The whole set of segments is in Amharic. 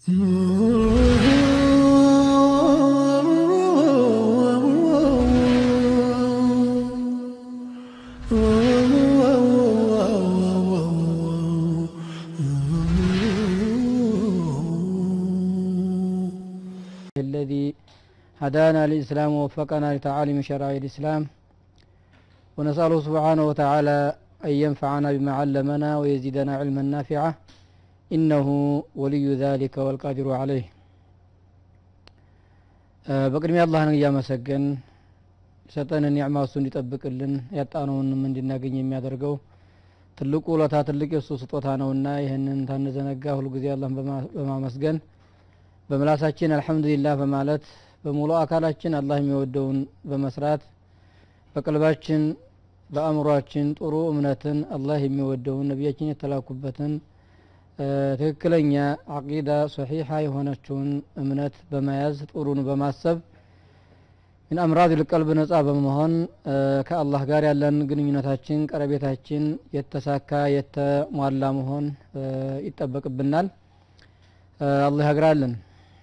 الذي هدانا للإسلام ووفقنا لتعاليم شرائع الإسلام ونسأله سبحانه وتعالى أن ينفعنا بما علمنا ويزيدنا علما نافعا إنه ولي ذلك والقادر عليه በቅድሚያ አላህን እያመሰገን የሰጠንን ኒዕማ እሱ እንዲጠብቅልን ያጣነውንም እንድናገኝ የሚያደርገው ትልቁ ውለታ ትልቅ የእሱ ስጦታ ነውና ይህንን ታንዘነጋ ሁልጊዜ አላህን በማመስገን በምላሳችን አልሐምዱሊላህ በማለት በሙሉ አካላችን አላህ የሚወደውን በመስራት በቀልባችን በአእምሯችን ጥሩ እምነትን አላህ የሚወደውን ነቢያችን የተላኩበትን ትክክለኛ አቂዳ ሰሒሓ የሆነችውን እምነት በመያዝ ጥሩን በማሰብ ምን አምራድ ልቀልብ ነጻ በመሆን ከአላህ ጋር ያለን ግንኙነታችን ቀረቤታችን የተሳካ የተሟላ መሆን ይጠበቅብናል አላህ ያግራልን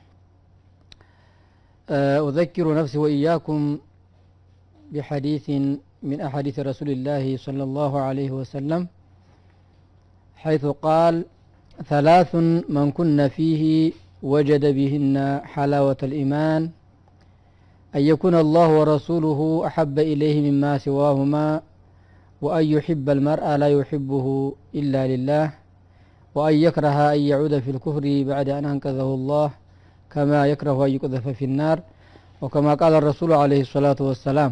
أذكر نفسي وإياكم بحديث من أحاديث رسول الله صلى الله عليه وسلم حيث قال ثلاث من كن فيه وجد بهن حلاوة الإيمان أن يكون الله ورسوله أحب إليه مما سواهما وأن يحب المرء لا يحبه إلا لله وأن يكره أن يعود في الكفر بعد أن أنقذه الله كما يكره أن يقذف في النار وكما قال الرسول عليه الصلاة والسلام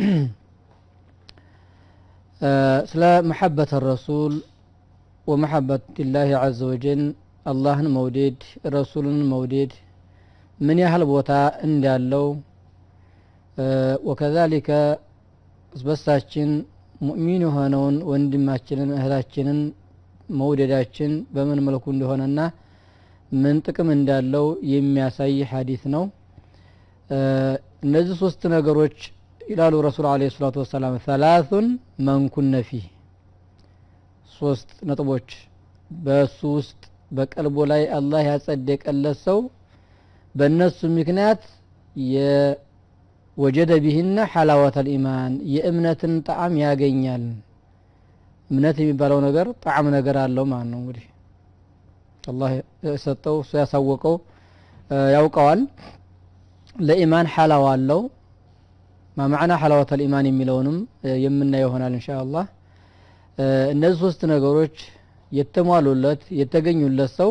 ስለ መሐበት ረሱል ወመሐበት ላህ አዘ ወጀል አላህን መውደድ ረሱልን መውደድ ምን ያህል ቦታ እንዳለው ወከዛሊከ በሳችን ሙእሚን የሆነውን ወንድማችንን እህታችንን መውደዳችን በምን መልኩ እንደሆነና ምን ጥቅም እንዳለው የሚያሳይ ሀዲስ ነው እነዚህ ሶስት ነገሮች ይላሉ ረሱል አለ ሰላቱ ወሰላም ሰላቱን መንኩነ ፊህ ሶስት ነጥቦች በእሱ ውስጥ በቀልቦ ላይ አላህ ያጸደቀለት ሰው በእነሱ ምክንያት የወጀደ ቢህነ ሐላወተ ልኢማን የእምነትን ጣዕም ያገኛል እምነት የሚባለው ነገር ጣዕም ነገር አለው ማለት ነው እንግዲህ አላህ የሰጠው እሱ ያሳወቀው ያውቀዋል ለኢማን ሐላዋ አለው ማማዕና ሐላወተ ልኢማን የሚለውንም የምናየው ይሆናል እንሻ አላህ እነዚህ ሶስት ነገሮች የተሟሉለት የተገኙለት ሰው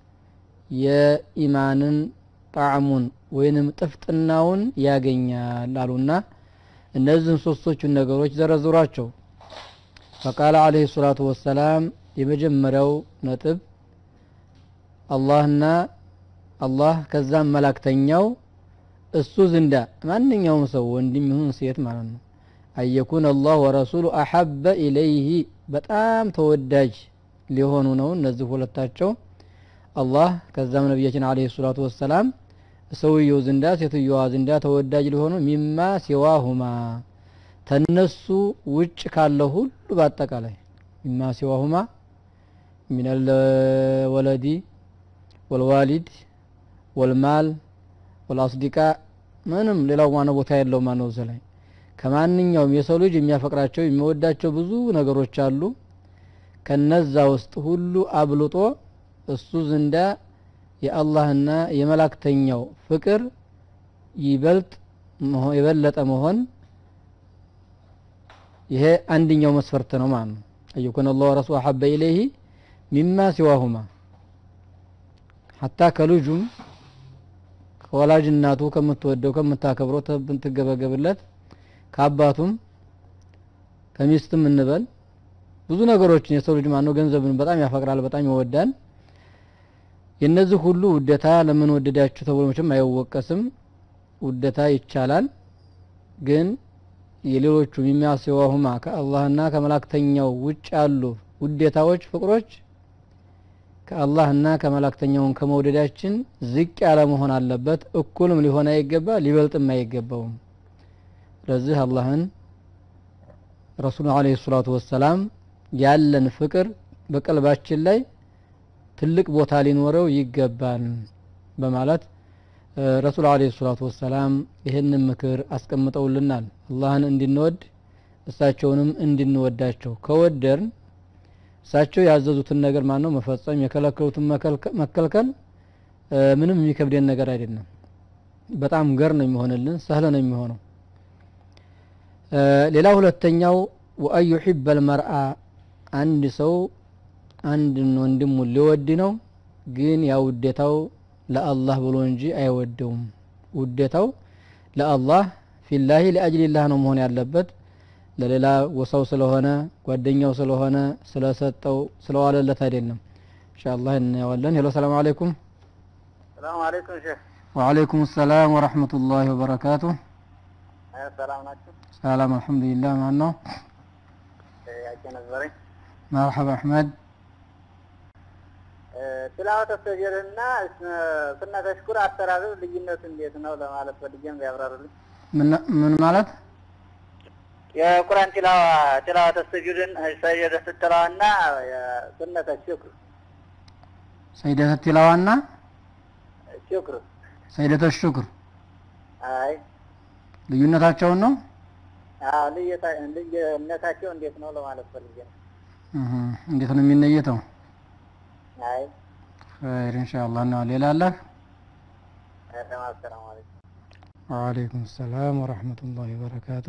የኢማንን ጣዕሙን ወይንም ጥፍጥናውን ያገኛል አሉና እነዚህን ሶስቶቹን ነገሮች ዘረዝሯቸው ፈቃለ አለህ ሰላቱ ወሰላም የመጀመሪያው ነጥብ አላህና አላህ ከዛም መላክተኛው እሱ ዝንዳ ማንኛውም ሰው ወንድም ይሁን ሴት ማለት ነው አየኩን አላህ ወረሱሉ አሐበ ኢለይህ በጣም ተወዳጅ ሊሆኑ ነው እነዚህ ሁለታቸው አላህ ከዛም ነቢያችን አለ ሰላቱ ወሰላም ሰውየው ዝንዳ ሴትዮዋ ዝንዳ ተወዳጅ ሊሆኑ ሚማ ሲዋሁማ ተነሱ ውጭ ካለ ሁሉ በአጠቃላይ ሚማ ሲዋሁማ ሚነል ወለዲ ወልዋሊድ ወልማል ወልአስዲቃ ምንም ሌላው ማነው ቦታ የለው ማነው ላይ ከማንኛውም የሰው ልጅ የሚያፈቅራቸው የሚወዳቸው ብዙ ነገሮች አሉ ከነዛ ውስጥ ሁሉ አብልጦ እሱ ዝንዳ የአላህና የመላክተኛው ፍቅር ይበልጥ የበለጠ መሆን ይሄ አንድኛው መስፈርት ነው ማለት ነው አየኩን አላህ ረሱ አሐበ ኢለይህ ሚማ ሲዋሁማ ሀታ ከልጁም ከወላጅ እናቱ ከምትወደው ከምታከብረው ትገበገብለት ከአባቱም ከሚስትም እንበል ብዙ ነገሮችን የሰው ልጅ ማነው ገንዘብን በጣም ያፈቅራል በጣም ይወዳል የነዚህ ሁሉ ውደታ ለምን ወደዳችሁ ተብሎ መቼም አይወቀስም ውደታ ይቻላል ግን የሌሎቹ የሚያስዋሁማ ከአላህና ከመላክተኛው ውጭ ያሉ ውዴታዎች ፍቅሮች ከአላህና ከመላክተኛውን ከመውደዳችን ዝቅ ያለ መሆን አለበት እኩልም ሊሆን አይገባ ሊበልጥም አይገባውም ስለዚህ አላህን ረሱሉ አለ ሰላቱ ወሰላም ያለን ፍቅር በቀልባችን ላይ ትልቅ ቦታ ሊኖረው ይገባል በማለት ረሱል አለይሂ ሰላቱ ወሰላም ይህንን ምክር አስቀምጠውልናል። አላህን እንድንወድ እሳቸውንም እንድንወዳቸው ከወደርን እሳቸው ያዘዙትን ነገር ማን ነው መፈጸም፣ የከለከሉትን መከልከል ምንም የሚከብደን ነገር አይደለም። በጣም ገር ነው የሚሆንልን፣ ሰህለ ነው የሚሆነው። ሌላ ሁለተኛው ወአን ዩሒበል መርአ አንድ ሰው አንድን ወንድሙን ሊወድ ነው፣ ግን ያ ውዴታው ለአላህ ብሎ እንጂ አይወደውም። ውዴታው ለአላህ ፊላሂ ሊአጅሊላህ ነው መሆን ያለበት። ለሌላ ወሳው ስለሆነ ጓደኛው ስለሆነ ስለሰጠው ስለዋለለት አይደለም። ኢንሻአላህ እናየዋለን። ሄሎ ሰላም አለይኩም። ሰላም አለይኩም ሼህ። ወአለይኩም ሰላም ወራህመቱላሂ ወበረካቱ። ሰላም ናችሁ? ሰላም አልሐምዱሊላህ። ማን ነው? ያቄ ነበረኝ። መርሐባ አሕመድ። ትላወተ ሰጀድና ሱነተ ሽኩር አተራረብ ልዩነቱ እንዴት ነው ለማለት ፈልጌም ቢያብራሩልኝ። ምን ማለት የቁርአን ቲላዋ ቲላወተ ሰጁድን ሰጀደ ስትለዋና ሱነተ ሽኩር ሰይደተ ቲላዋና ሽኩር ሰይደተ ሹክር አይ ልዩነታቸውን ነው። አዎ ልዩነታቸው እንዴት ነው ለማለት ፈልጌ ነው። እህ እንዴት ነው የሚነየተው? አይ ኸይር ኢንሻአላህ። እና ሌላ አለህ? ሰላም አለይኩም። ወአለይኩም ሰላም ወራህመቱላሂ ወበረካቱ።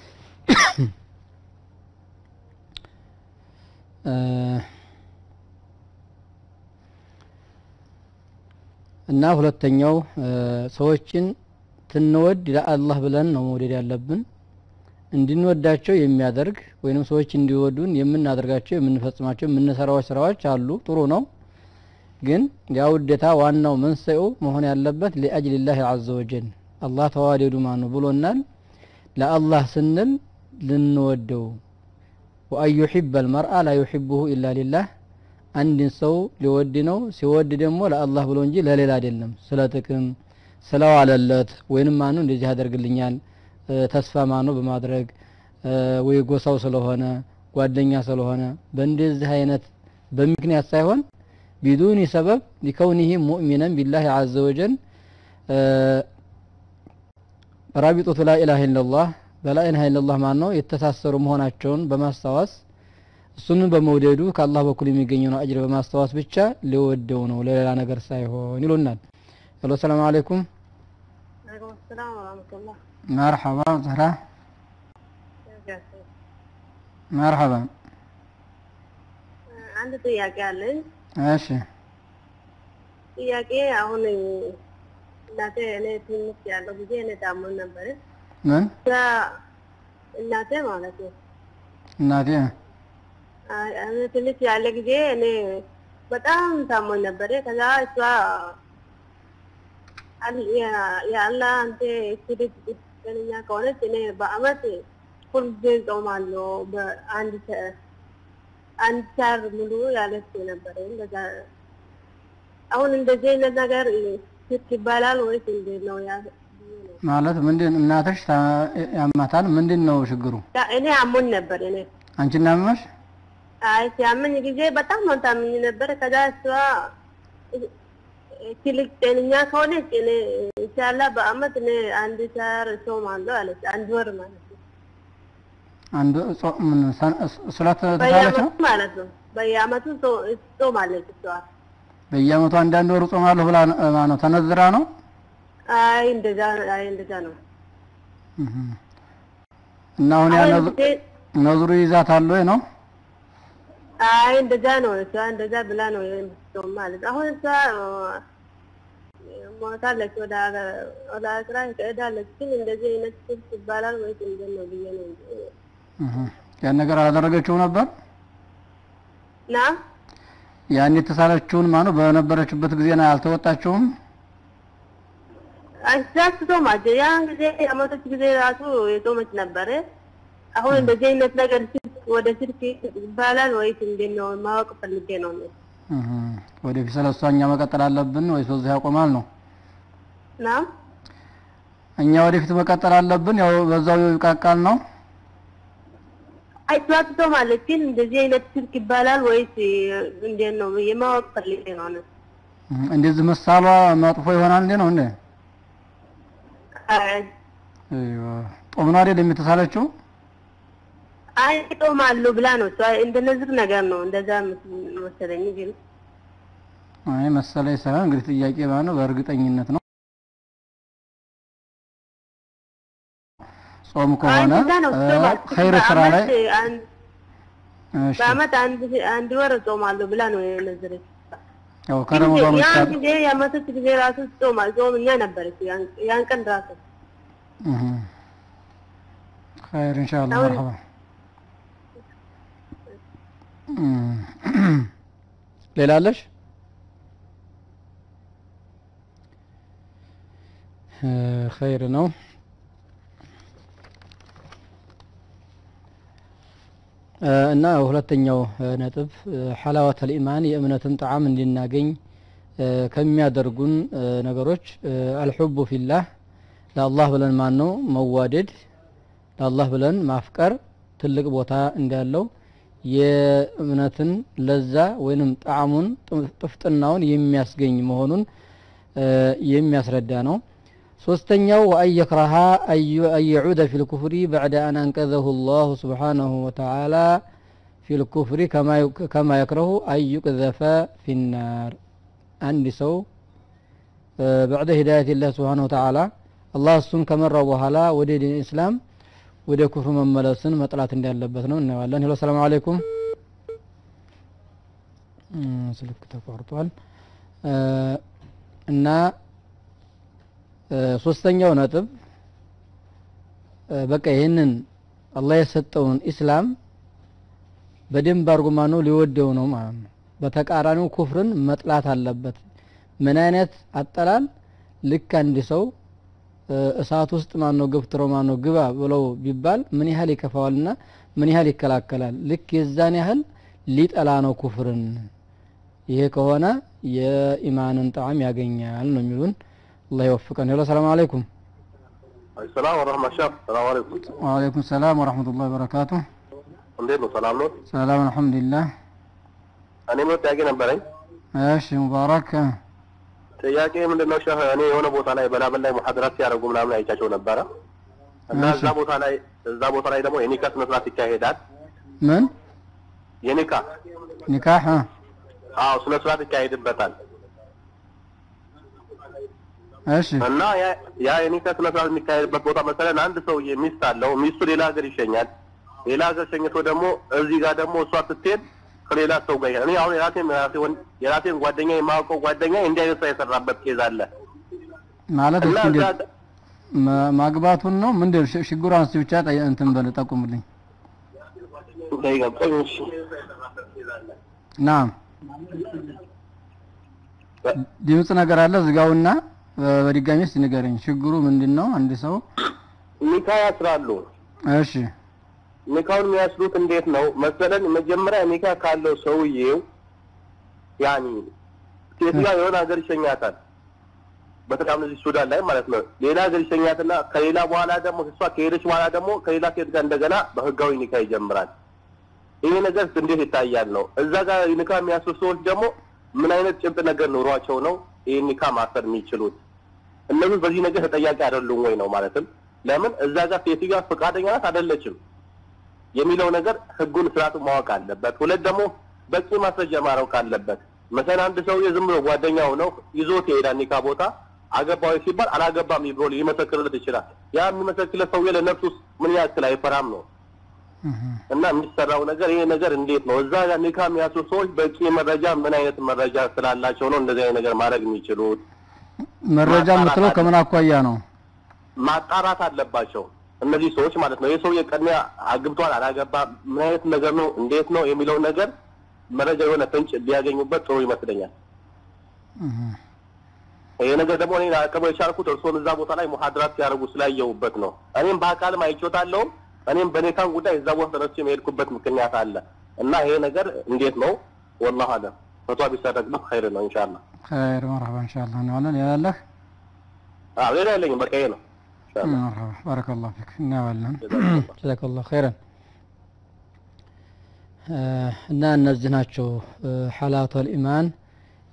እና ሁለተኛው ሰዎችን ትንወድ ለአላህ ብለን ነው መውደድ ያለብን። እንድንወዳቸው የሚያደርግ ወይንም ሰዎች እንዲወዱን የምናደርጋቸው የምንፈጽማቸው የምንሰራው ስራዎች አሉ። ጥሩ ነው። ግን ያ ውዴታ ዋናው መንስኤው መሆን ያለበት ሊአጅሊላህ ዐዘ ወጀል አላህ ተዋደዱ ማኑ ብሎናል። ለአላህ ስንል ልንወደው ወአን ዩሒበል መርአ ላ ዩሒቡሁ ኢላ ሊላህ አንድን ሰው ሊወድ ነው። ሲወድ ደግሞ ለአላህ ብሎ እንጂ ለሌላ አይደለም። ስለ ጥቅም ስለዋለለት ወይንም ማኑ እንደዚህ ያደርግልኛል ተስፋ ማኑ በማድረግ ወይ ጎሳው ስለሆነ ጓደኛ ስለሆነ በእንደዚህ አይነት በምክንያት ሳይሆን ቢዱኒ ሰበብ ሊከውኒሂ ሙእሚነን ቢላሂ ዐዘ ወጀል ራቢጦቱ ላኢላሃ ኢለላህ በላኢላሃ ኢለላህ ማን ነው የተሳሰሩ መሆናቸውን በማስታወስ እሱንን በመውደዱ ከአላህ በኩል የሚገኘውን አጅር በማስታወስ ብቻ ሊወደው ነው ለሌላ ነገር ሳይሆን ይሉናል። ሄሎ ሰላም አለይኩም። ሰላም ወራህመቱላህ። መርሐባ ዘህራ መርሐባ። አንድ ጥያቄ አለኝ። እሺ ጥያቄ አሁን እናቴ እኔ ትንሽ ያለው ጊዜ እኔ ታሞኝ ነበር። ምን እዛ እናቴ ማለት ነው እናቴ አይ፣ እኔ ትንሽ ያለ ጊዜ እኔ በጣም ታሞኝ ነበር። ከዛ እሷ አል- ያ- የአላህ አንተ ስድብ ጤነኛ ከሆነች እኔ በአመት ሁልጊዜ እጾማለሁ በአንድ ሰ- አንድ ሳር ሙሉ ያለች ነበር። እንደዛ አሁን እንደዚህ አይነት ነገር ሽርክ ይባላል ወይስ እንዴት ነው? ያ ማለት ምንድን እናትሽ ታ- ያማታል? ምንድን ነው ችግሩ? ያ- እኔ አሞኝ ነበር። እኔ አንቺን ያመመሽ? አይ ሲያመኝ ጊዜ በጣም ነው ታምኝ ነበር። ከዛ እሷ ትልቅ ጤነኛ ከሆነች እኔ ኢንሻላህ በአመት እኔ አንድ ሳር እጾማለሁ አለች። አንድ ወር ማለት ነው። አንዱ ጾ- ምን ሰን- ስለት ተሳለች በየአመቱ ነው? ማለት ነው። በየአመቱ ጾ- ትጾማለች እሷ። በየአመቱ አንዳንድ ወር ጾማለሁ ብላ ነው- ማነው ተነዝራ ነው? አይ እንደዛ አይ እንደዛ ነው። እህ። እና አሁን ያ አሁን ነዝ- ጊዜ ነዝሩ ይዛታል ወይ ነው? አይ እንደዛ ነው። እሷ እንደዛ ብላ ነው የምትጾም ማለት ነው። አሁን እሷ ሞታለች፣ ወደ ሀገር- ወደ አስራ ትሄዳለች። ግን እንደዚህ አይነት ስልት ይባላል ወይስ እንዴት ነው ብዬ ነው እንጂ እህ። ያን ነገር አላደረገችው ነበር? ና ያን የተሳለችውን ማነው በነበረችበት ጊዜ ነው ያልተወጣችውም? አስሳስቶማች ያን ጊዜ የሞተች ጊዜ ራሱ የጾመች ነበረ። አሁን እንደዚህ አይነት ነገር ስልክ ወደ ስልክ ይባላል ወይስ እንዴት ነው ማወቅ ፈልጌ ነው እኔ። እህ። ወደፊት ስለሷ እኛ መቀጠል አለብን ወይስ በዚህ ያቆማል ነው? ና እኛ ወደፊት መቀጠል አለብን ያው በዛው ይቃቃል ነው? አይቷትቶማለች ግን እንደዚህ አይነት ስልክ ይባላል ወይስ እንዴት ነው የማወቅ ፈልጌ ነው እኔ። እም፣ እንደዚህ መሳሏ መጥፎ ይሆናል እንዴ ነው እንዴ? አይ አይዋ ጦም ነው አይደል የምትሳለችው? አይ እጦማለሁ ብላ ነው እሷ እንደነዚህ ነገር ነው እንደዛ መሰለኝ ግን አይ መሰለኝ ሳይሆን እንግዲህ ጥያቄ ማለት ነው በእርግጠኝነት ነው። ጾም አይ ከሆነ እንደዛ ነው እ፣ እጦማለሁ። ኸይር ስራ ላይ በአመት አንድ እሺ፣ በአመት አንድ አንድ ወር እጾማለሁ ብላ ነው የነዘረች። ያው ከረመዳን ውስጥ ያን ጊዜ የአመቶች ጊዜ ራሱ ጾማ ጾምኛ ነበረች ያን- ያን ቀን ራሱ እህ ኸይር ኢንሻአላህ አሁን- መርሐባ እም፣ ሌላ አለሽ? እ፣ ኸይር ነው። እ፣ እና ሁለተኛው እ፣ ነጥብ እ፣ ሐላወተል ኢማን የእምነትን ጣዕም እንድናገኝ እ፣ ከሚያደርጉን እ፣ ነገሮች እ፣ አልሑቡ ፊላህ ለአላህ ብለን ማን ነው መዋደድ ለአላህ ብለን ማፍቀር ትልቅ ቦታ እንዳለው የእምነትን ለዛ ወይንም ጣዕሙን ጥ- ጥፍጥናውን የሚያስገኝ መሆኑን እ፣ የሚያስረዳ ነው። ሶስተኛው ወአን የክረሃ አን የዑደ ፊ ልኩፍሪ በዕደ አን አንቀዘሁ ላሁ ስብሓነሁ ወተዓላ ፊ ልኩፍሪ ከማ የክረሁ አን ዩቅዘፈ ፊ ናር አንድ ሰው እ፣ በዕደ ሂዳየት ላህ ስብሓነሁ ወተዓላ አላህ እሱን ከመራው በኋላ ወደ ዲን ኢስላም ወደ ኩፍር መመለስን መጥላት እንዳለበት ነው እናየዋለን። ሄሎ ሰላም አለይኩም። እም፣ ስልክ ተቋርጧል እ፣ እና እ፣ ሶስተኛው ነጥብ እ፣ በቃ ይህንን አላህ የሰጠውን ኢስላም በደንብ አድርጎ ማነው ሊወደው ነው ማለት ነው። በተቃራኒው ኩፍርን መጥላት አለበት። ምን አይነት አጠላል? ልክ አንድ ሰው እ፣ እሳት ውስጥ ማነው ገፍትሮ ማነው ግባ ብለው ቢባል ምን ያህል ይከፋዋልና ምን ያህል ይከላከላል? ልክ የዛን ያህል ሊጠላ ነው ኩፍርን። ይሄ ከሆነ የኢማንን ጣዕም ያገኛል ነው የሚሉን። አላህ ይወፍቀን። ሄሎ ሰላም አለይኩም። ሰላም ወረህመት ሻፍ ሰላም አለይኩም ወአለይኩም ሰላም ወረህመቱላሂ ወበረካቱ። እንዴት ነው ሰላም ነው ሰላም አልሐምዱሊላህ። እኔ ምን ጥያቄ ነበረኝ እሺ ሙባረክ። ጥያቄ ምንድን ነው ሸህ እኔ የሆነ ቦታ ላይ በላበል ላይ ሙሐደራት ሲያደርጉ ምናምን አይቻቸው ነበረ እና እሺ። እዛ ቦታ ላይ እዛ ቦታ ላይ ደግሞ የኒካ ስነ ስርዓት ይካሄዳል ምን የኒካ ኒካህ? አ፣ አዎ ስነ ስርዓት ይካሄድበታል እሺ እና ያ- ያ የኒካ ስነ ስርዓት የሚካሄድበት ቦታ መሰለን አንድ ሰውዬ ሚስት አለው ሚስቱ ሌላ ሀገር ይሸኛል ሌላ ሀገር ሸኝቶ ደግሞ እዚህ ጋር ደግሞ እሷ ስትሄድ ከሌላ ሰው ጋር ይሄዳል። እኔ አሁን የራሴን የራሴ ወን- የራሴን ጓደኛ የማውቀው ጓደኛ እንዲህ አይነት ስራ የሰራበት ኬዝ አለ ማለት እና እስኪ እዛ እንዴት ማ- ማግባቱን ነው ምንድን ነው? ሽ- ሽጉራን እስኪ ብቻ ጠይ- እንትን በል ጠቁምልኝ። እንዳይገባኝ እሺ ናም ድምፅ ነገር አለ ዝጋውና በ- በድጋሚ እስቲ ንገረኝ። ችግሩ ምንድን ነው? አንድ ሰው ኒካ ያስራሉ። እሺ ኒካውን የሚያስሩት እንዴት ነው መሰለን? መጀመሪያ ኒካ ካለው ሰውዬው ያኒ ሴትዮዋ የሆነ ሀገር ይሸኛታል። በተለይ እዚህ ሱዳን ላይ ማለት ነው። ሌላ ሀገር ይሸኛትና ከሌላ በኋላ ደግሞ እሷ ከሄደች በኋላ ደግሞ ከሌላ ሴት ጋር እንደገና በህጋዊ ኒካ ይጀምራል። ይሄ ነገር እንዴት ይታያል ነው? እዛ ጋር ኒካ የሚያስሩ ሰዎች ደግሞ ምን አይነት ጭብጥ ነገር ኑሯቸው ነው ይህ ኒካ ማሰር የሚችሉት? እነዚህ በዚህ ነገር ተጠያቂ አይደሉም ወይ ነው ማለትም ለምን እዛ ጋር ሴትዮዋ ፈቃደኛ ናት አይደለችም የሚለው ነገር ህጉን ስርዓቱን ማወቅ አለበት። ሁለት ደግሞ በቂ ማስረጃ ማወቅ አለበት። መሰል አንድ ሰውዬ ዝም ብሎ ጓደኛው ነው ይዞት ይሄዳል ኒካ ቦታ አገባዊ ሲባል አላገባም ብሎ ሊመሰክርለት ይችላል። ያ የሚመሰክርለት ሰውዬ ለነፍሱ ምን ያክል አይፈራም ነው እህ። እና የሚሰራው ነገር ይሄ ነገር እንዴት ነው? እዛ ጋር ኒካ የሚያስሩ ሰዎች በቂ መረጃ ምን አይነት መረጃ ስላላቸው ነው እንደዚህ አይነት ነገር ማድረግ የሚችሉት? መረጃ የምትለው ከምን አኳያ ነው? ማጣራት አለባቸው እነዚህ ሰዎች ማለት ነው። ይህ ሰውዬ ቅድሚያ አግብቷል አላገባም፣ ምን አይነት ነገር ነው እንዴት ነው የሚለው ነገር መረጃ የሆነ ፍንጭ ቢያገኙበት ጥሩ ይመስለኛል። እህ። ይሄ ነገር ደግሞ እኔ አቅበ የቻልኩት እርስዎን እዛ ቦታ ላይ ሙሐድራት ሲያደርጉ ስላየሁበት ነው። እኔም በአካልም አይቼዎታለሁ። እኔም በኔታን ጉዳይ እዛ ቦታ ተነስቼ የሄድኩበት ምክንያት አለ እና ይሄ ነገር እንዴት ነው ወላሁ አለም ፈቷ ቢሰረቅ ነው ኸይር ነው ኢንሻአላህ። ኸይር መርሐባ ኢንሻአላህ እናዋለን። ያላለህ አዎ ሌላ የለኝም በቃ ይሄ ነው ኢንሻአላህ። መርሐባ ባረከላሁ ፊክ እናዋለን። ጀዛከላህ። ጀዛከላሁ ኸይረን። እ፣ እና እነዚህ ናቸው ሐላተል ኢማን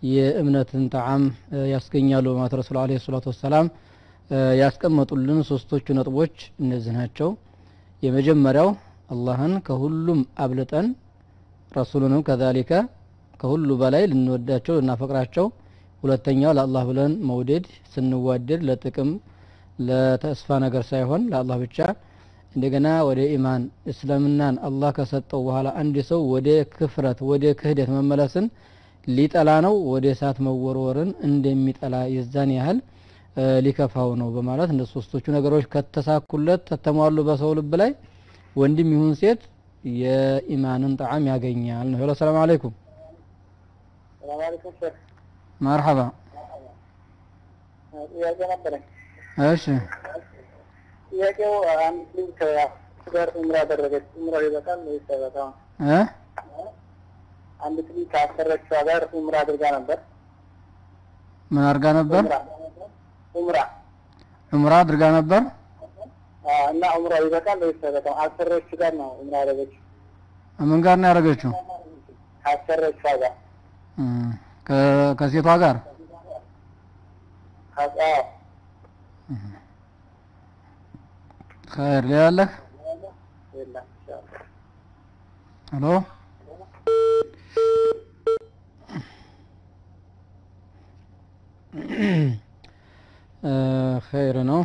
የእምነትን ጣዕም እ፣ ያስገኛሉ በማለት ረሱል አለ ሰላቱ ወሰላም እ፣ ያስቀመጡልን ሶስቶቹ ነጥቦች እነዚህ ናቸው የመጀመሪያው አላህን ከሁሉም አብልጠን ረሱሉንም ከዛሊከ ከሁሉ በላይ ልንወዳቸው ልናፈቅራቸው ሁለተኛው ለአላህ ብለን መውደድ ስንዋደድ ለጥቅም ለተስፋ ነገር ሳይሆን ለአላህ ብቻ እንደገና ወደ ኢማን እስልምናን አላህ ከሰጠው በኋላ አንድ ሰው ወደ ክፍረት ወደ ክህደት መመለስን ሊጠላ ነው ወደ እሳት መወርወርን እንደሚጠላ የዛን ያህል እ፣ ሊከፋው ነው በማለት እንደ ሶስቶቹ ነገሮች ከተሳኩለት ተተሟሉ በሰው ልብ ላይ ወንድም ይሁን ሴት የኢማንን ጣዕም ያገኛል ነው ሄሎ ሰላም አለይኩም ሰላም አለይኩም ሼክ መርሐባ ጥያቄ ነበረኝ። እሺ ጥያቄው አንድ ልጅ ከአክስቱ ጋር ኡምራ አደረገች። ኡምራው ይበቃል ወይስ አይበቃም? እ አንድ ልጅ ከአሰረችዋ ጋር ኡምራ አድርጋ ነበር። ምን አድርጋ ነበር ኡምራ ኡምራ ዑምራ አድርጋ ነበር አዎ፣ እና ኡምራው ይበቃል ወይስ አይበቃም? አሰረች ጋር ነው ኡምራ ያደረገችው። ምን ጋር ነው ያደረገችው ከአሰረችዋ ጋር እ፣ ከ- ከሴቷ ጋር አዎ፣ ኸይር ሌላ አለህ የለም ኢንሻአላህ። ሄሎ እ፣ ኸይር ነው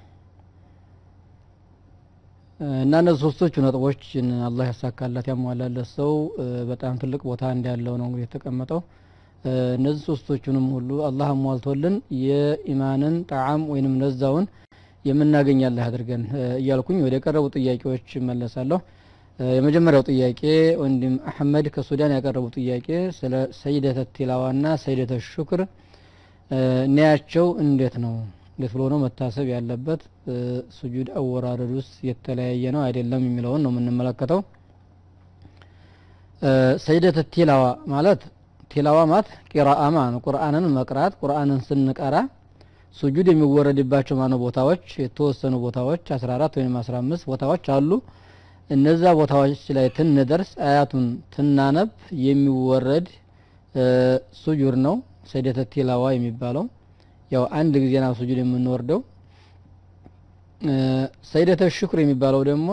እ፣ እና እነዚህ ሶስቶቹ ነጥቦችን አላህ ያሳካላት ያሟላለት ሰው እ፣ በጣም ትልቅ ቦታ እንዳለው ነው እንግዲህ የተቀመጠው እ፣ እነዚህ ሶስቶቹንም ሁሉ አላህ አሟልቶልን የኢማንን ጣዕም ወይንም ነዛውን የምናገኝ አላህ አድርገን እ፣ እያልኩኝ ወደ ቀረቡ ጥያቄዎች እመለሳለሁ እ፣ የመጀመሪያው ጥያቄ ወንድም አህመድ ከሱዳን ያቀረቡ ጥያቄ ስለ ሰይደተ ቲላዋና ሰይደተ ሹክር እ፣ እንያቸው እንዴት ነው እንዴት ብሎ ነው መታሰብ ያለበት እ፣ ሱጁድ አወራረድ ውስጥ የተለያየ ነው አይደለም የሚለውን ነው የምንመለከተው እ፣ ሰይደተ ቲላዋ ማለት ቲላዋ ማለት ቂራአ ማለት ነው ቁርአንን መቅራት ቁርአንን ስንቀራ ሱጁድ የሚወረድባቸው ማነው ቦታዎች የተወሰኑ ቦታዎች 14 ወይም 15 ቦታዎች አሉ እነዛ ቦታዎች ላይ ትንደርስ አያቱን ትናነብ የሚወረድ እ፣ ሱጁድ ነው ሰይደተ ቲላዋ የሚባለው ያው አንድ ጊዜ ነው ሱጁድ የምንወርደው እ፣ ሰይደተ ሽክር የሚባለው ደግሞ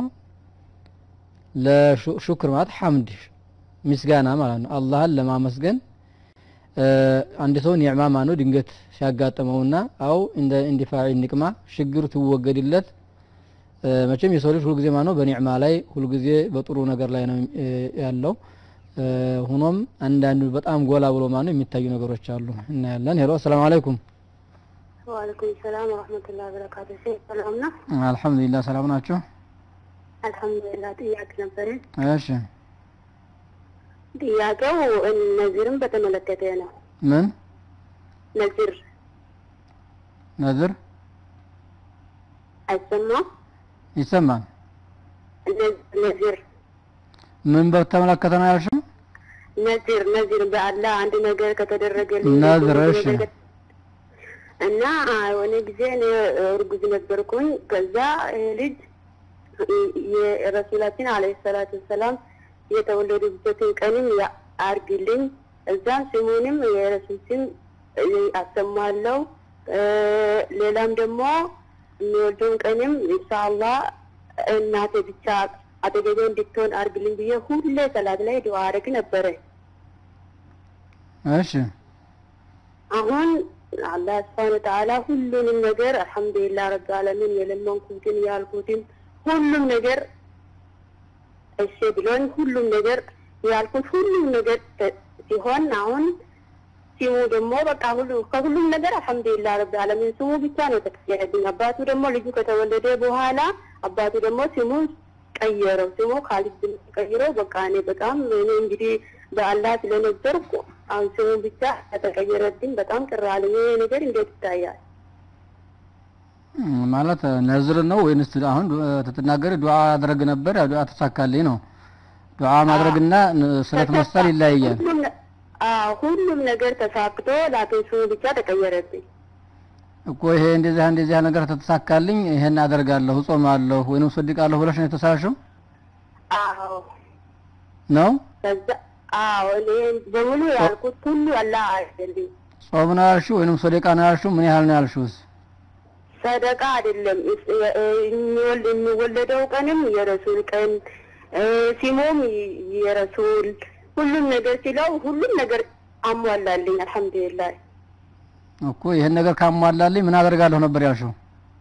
ለሹክር ማለት ሐምድ ምስጋና ማለት ነው አላህን ለማመስገን እ፣ አንድ ሰው ኒዕማ ማነው ድንገት ሲያጋጥመውና አው እንደ ኢንዲፋዕ ኒቅማ ችግሩ ትወገድለት እ፣ መቼም የሰው ልጅ ሁልጊዜ ማነው በኒዕማ ላይ ሁልጊዜ በጥሩ ነገር ላይ ነው እ፣ ያለው እ፣ ሆኖም አንዳንዱ በጣም ጎላ ብሎ ማነው የሚታዩ ነገሮች አሉ እናያለን ሄሎ አሰላሙ አለይኩም ወአለይኩም ሰላም ወረህመቱላሂ ወበረካቱ። ሼህ ሰላም ነው? አልሐምዱሊላህ ሰላም ናቸው አልሐምዱሊላህ። ጥያቄ ነበረኝ። እሺ ጥያቄው ነዚርን በተመለከተ ነው። ምን ነዚር ነዝር አይሰማም? ይሰማል ነ- ነዚር ምን በተመለከተ ነው ያልሽው ነዚር ነዚር በአላህ አንድ ነገር ከተደረገልኝ ነዝር፣ እሺ። እና የሆነ ጊዜ እኔ እርጉዝ ነበርኩኝ። ከዛ ይሄ ልጅ የረሱላችን አለይሂ ሰላቱ ወሰላም የተወለዱበትን ቀንም ያ- አርግልኝ እዛም ስሙንም የረሱል ስም አሰማለሁ። እ፣ ሌላም ደግሞ የሚወልደውን ቀንም ኢንሻአላህ እናቴ ብቻ አጠገቤ እንድትሆን አርግልኝ ብዬ ሁሌ ሰላት ላይ ዱዓ አረግ ነበረ። እሺ አሁን አላህ ስብሐነ ወተዓላ ሁሉንም ነገር አልሐምዱሊላህ ረብ ዓለሚን የለመንኩትን ያልኩትን ሁሉም ነገር እሺ ብሎኝ ሁሉም ነገር ያልኩት ሁሉም ነገር ተ- ሲሆን አሁን ስሙ ደግሞ በቃ ሁሉ ከሁሉም ነገር አልሐምዱሊላህ ረብ ዓለሚን ስሙ ብቻ ነው የተቀየረብኝ። አባቱ ደግሞ ልጁ ከተወለደ በኋላ አባቱ ደግሞ ስሙን ቀየረው። ስሙ ካሊድ ብን ቀይረው በቃ እኔ በጣም እኔ እንግዲህ በአላህ ስለነበርኩ አሁን ስሙ ብቻ ከተቀየረብኝ በጣም ቅር አለኝ። ይሄ ነገር እንዴት ይታያል? እም፣ ማለት ነዝር ነው ወይንስ አሁን ዱ- ስትናገሪ ዱዓ አድረግ ነበር ያ ዱዓ ተሳካልኝ ነው ዱዓ ማድረግና ን- ስለት መሳል ይለያያል ሁሉም ነ- አዎ ሁሉም ነገር ተሳክቶ ላኪን ስሙ ብቻ ተቀየረብኝ። እኮ ይሄ እንደዚህ እንደዚህ ያለ ነገር ተተሳካልኝ ይሄን አደርጋለሁ እጾማለሁ ወይንም ሶድቃለሁ ብለሽ ነው የተሳልሽው አዎ ነው ከዛ አዎ እኔ በሙሉ ያልኩት ሁሉ አላህ አይደለም። ጾም ነው ያልሽው ወይንም ሶደቃ ነው ያልሽው? ምን ያህል ነው ያልሽውስ? ሰደቃ አይደለም። እስ- እ- የሚወል- የሚወለደው ቀንም የረሱል ቀን እ፣ ሲሞም የ- የረሱል ሁሉም ነገር ሲለው ሁሉም ነገር አሟላልኝ። አልሐምዱሊላህ እኮ ይህን ነገር ካሟላልኝ ምን አደርጋለሁ ነበር ያልሽው?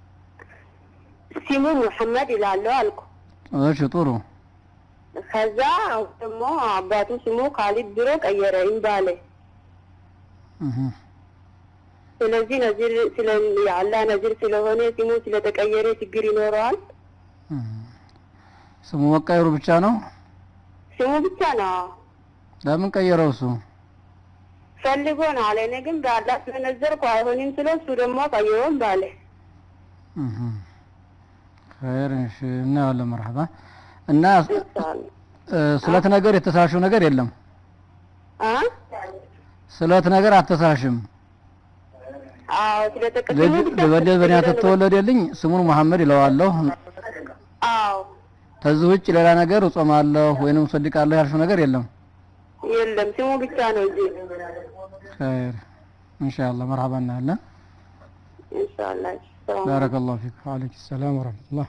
ሲሙ ሙሐመድ ይላለሁ አልኩ። እሺ ጥሩ። ከዛ ደግሞ አባቱ ስሙ ካሊድ ብሎ ቀየረ ኢምባሌ። እህ ስለዚህ ነዚር ስለ የአላህ ነዚር ስለሆነ ስሙ ስለተቀየረ ችግር ይኖረዋል። እህ። ስሙ መቀየሩ ብቻ ነው? ስሙ ብቻ ነው ለምን ቀየረው እሱ? ፈልጎ ነው አለ። እኔ ግን በአላህ ስለነዘርኩ አይሆንም ስለ እሱ ደግሞ ቀየረውን ባለ እህ ኸይር እሺ፣ እናያለን። መርሐባ እና እ፣ ስለት ነገር የተሳሽው ነገር የለም። አ ስለት ነገር አተሳሽም። አዎ ስለተቀየረ ልጅ ልበደል በእናት ተወለደልኝ ስሙን መሐመድ ይለዋለሁ። አዎ ከዚህ ውጭ ሌላ ነገር እጾማለሁ ወይንም እሰድቃለሁ ያልሽው ነገር የለም። የለም ስሙ ብቻ ነው እንጂ ኸይር ኢንሻአላህ መርሐባ እናያለን። ኢንሻአላህ ሰላም ባረከላሁ ፊክ ወአለይኩም ሰላም ወረህመቱላህ።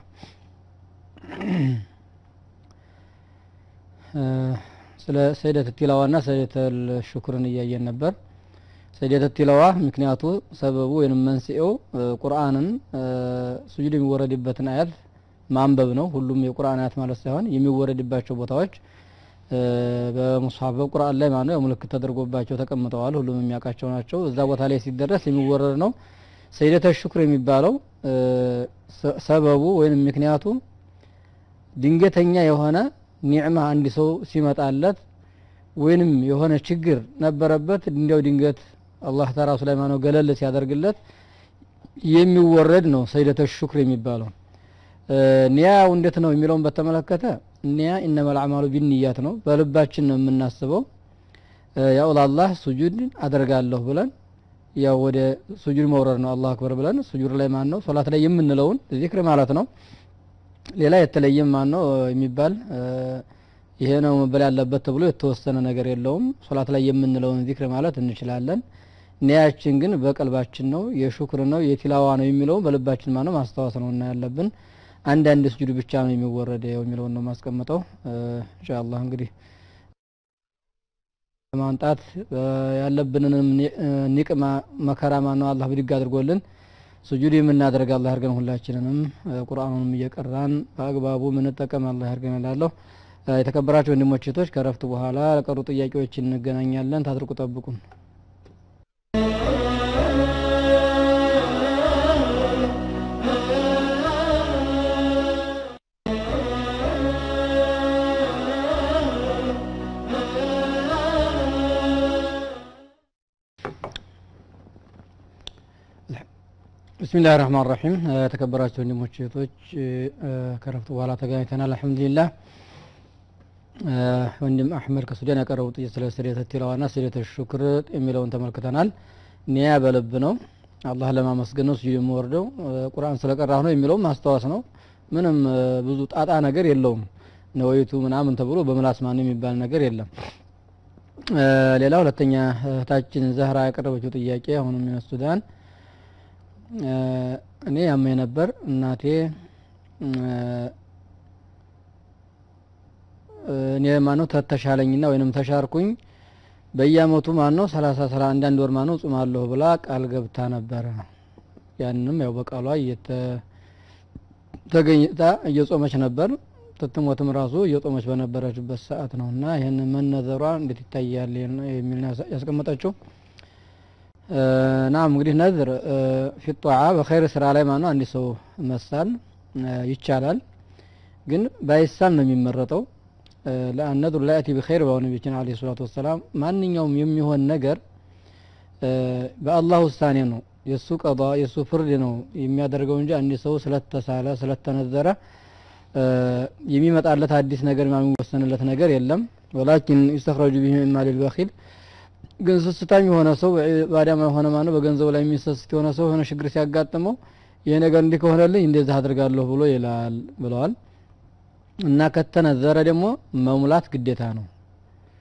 እ፣ ስለ ሰይደት ቲላዋና ሰይደተል ሹክርን እያየን ነበር። ሰይደት ቲላዋ ምክንያቱ ሰበቡ ወይንም መንስኤው እ፣ ቁርአንን እ፣ ሱጁድ የሚወረድበትን አያት ማንበብ ነው። ሁሉም የቁርአን አያት ማለት ሳይሆን የሚወረድባቸው ቦታዎች እ፣ በሙስሐፍ በቁርአን ላይ ማለት ነው ምልክት ተደርጎባቸው ተቀምጠዋል። ሁሉም የሚያውቃቸው ናቸው። እዛ ቦታ ላይ ሲደረስ የሚወረድ ነው። ሰይደተ ሹክር የሚባለው እ፣ ሰ- ሰበቡ ወይም ምክንያቱ ድንገተኛ የሆነ ኒዕማ አንድ ሰው ሲመጣለት ወይንም የሆነ ችግር ነበረበት እንዲያው ድንገት አላህ ተራሱ ላይ ማነው ገለል ሲያደርግለት የሚወረድ ነው ሰይደተ ሹክር የሚባለው። እ፣ ኒያው እንዴት ነው የሚለውን በተመለከተ ኒያ ኢነመል አዕማሉ ቢንያት ነው። በልባችን ነው የምናስበው። እ፣ ያው ለአላህ ሱጁድ አደርጋለሁ ብለን ያው ወደ ሱጁድ መውረድ ነው። አላሁ አክበር ብለን ሱጁድ ላይ ማን ነው ሶላት ላይ የምንለውን ዚክር ማለት ነው። ሌላ የተለየም ማን ነው የሚባል እ፣ ይሄ ነው መበል ያለበት ተብሎ የተወሰነ ነገር የለውም። ሶላት ላይ የምንለውን ዚክር ማለት እንችላለን። ኒያችን ግን በቀልባችን ነው፣ የሹክር ነው፣ የቲላዋ ነው የሚለውን በልባችን ማነው ማስታወስ ነው እና ያለብን አንዳንድ ስጁድ ብቻ ነው የሚወረደው የሚለውን ነው ማስቀምጠው። ኢንሻአላህ እንግዲህ ለማምጣት እ፣ ያለብንንም ኒ- እ፣ ኒቅማ መከራ ማነው አላህ ብድግ አድርጎልን ሱጁድ የምናደርግ አላህ ያርገን። ሁላችንንም እ፣ ቁርአኑንም እየቀራን በአግባቡ ምንጠቀም አላህ ያርገን እላለሁ። እ፣ የተከበራችሁ ወንድሞች እህቶች፣ ከረፍት በኋላ ለቀሩ ጥያቄዎች እንገናኛለን። ታድርቁ ጠብቁን። ብስሚላህ ረህማን ረሒም የተከበራችሁ ወንድሞች እህቶች እ፣ ከረፍት በኋላ ተገናኝተናል። አልሐምዱሊላህ እ፣ ወንድም አሕመድ ከሱዳን ያቀረቡት ጥያቄ ስለ ስርየተ ቲላዋና ስርየተ ሹክር የሚለውን ተመልክተናል። ኒያ በልብ ነው፣ አላህ ለማመስገን ነው ስጁድ የምወርደው እ፣ ቁርአን ስለቀራሁ ነው የሚለውም ማስታወስ ነው። ምንም እ፣ ብዙ ጣጣ ነገር የለውም። ነወይቱ ምናምን ተብሎ በምላስ ማን የሚባል ነገር የለም። እ፣ ሌላ ሁለተኛ እህታችን ዘህራ ያቀረበችው ጥያቄ አሁንም ሚነ ሱዳን እ፣ እኔ ያመኝ ነበር እናቴ እ፣ እኔ ማነው ተተሻለኝና ወይንም ተሻርኩኝ በየአመቱ ማነው ሰላሳ ሰላ አንዳንድ ወር ማነው ጾማለሁ ብላ ቃል ገብታ ነበረ። ያንንም ያው በቃሏ እየተ- ተገኝታ እየጾመች ነበር። ትትሞትም ራሱ እየጾመች በነበረችበት ሰዓት ነው እና ይህን መነዘሯ እንዴት ይታያል የሚል ነው ያስ- ያስቀመጠችው። ናም እንግዲህ ነዝር ፊጧዓ በኸይር ስራ ላይ ማነው አንድ ሰው መሳል እ፣ ይቻላል፣ ግን ባይሳል ነው የሚመረጠው። ለአነዱር ላያቲ ቢኸይር በሆነ ነቢያችን አለይሂ ሰላቱ ወሰላም ማንኛውም የሚሆን ነገር እ፣ በአላህ ውሳኔ ነው የእሱ ቀዷ የእሱ ፍርድ ነው የሚያደርገው እንጂ አንድ ሰው ስለተሳለ ስለተነዘረ እ፣ የሚመጣለት አዲስ ነገር የሚወሰንለት ነገር የለም። ወላኪን ይስተኽረጁ ቢሂ ሚን ማሊል በኺል ግን ስስታም የሆነ ሰው ባዳማ የሆነ ማነው በገንዘቡ ላይ የሚሰስት የሆነ ሰው የሆነ ችግር ሲያጋጥመው ይሄ ነገር እንዲህ ከሆነልኝ እንደዚህ አድርጋለሁ ብሎ ይላል ብለዋል። እና ከተነዘረ ደግሞ መሙላት ግዴታ ነው።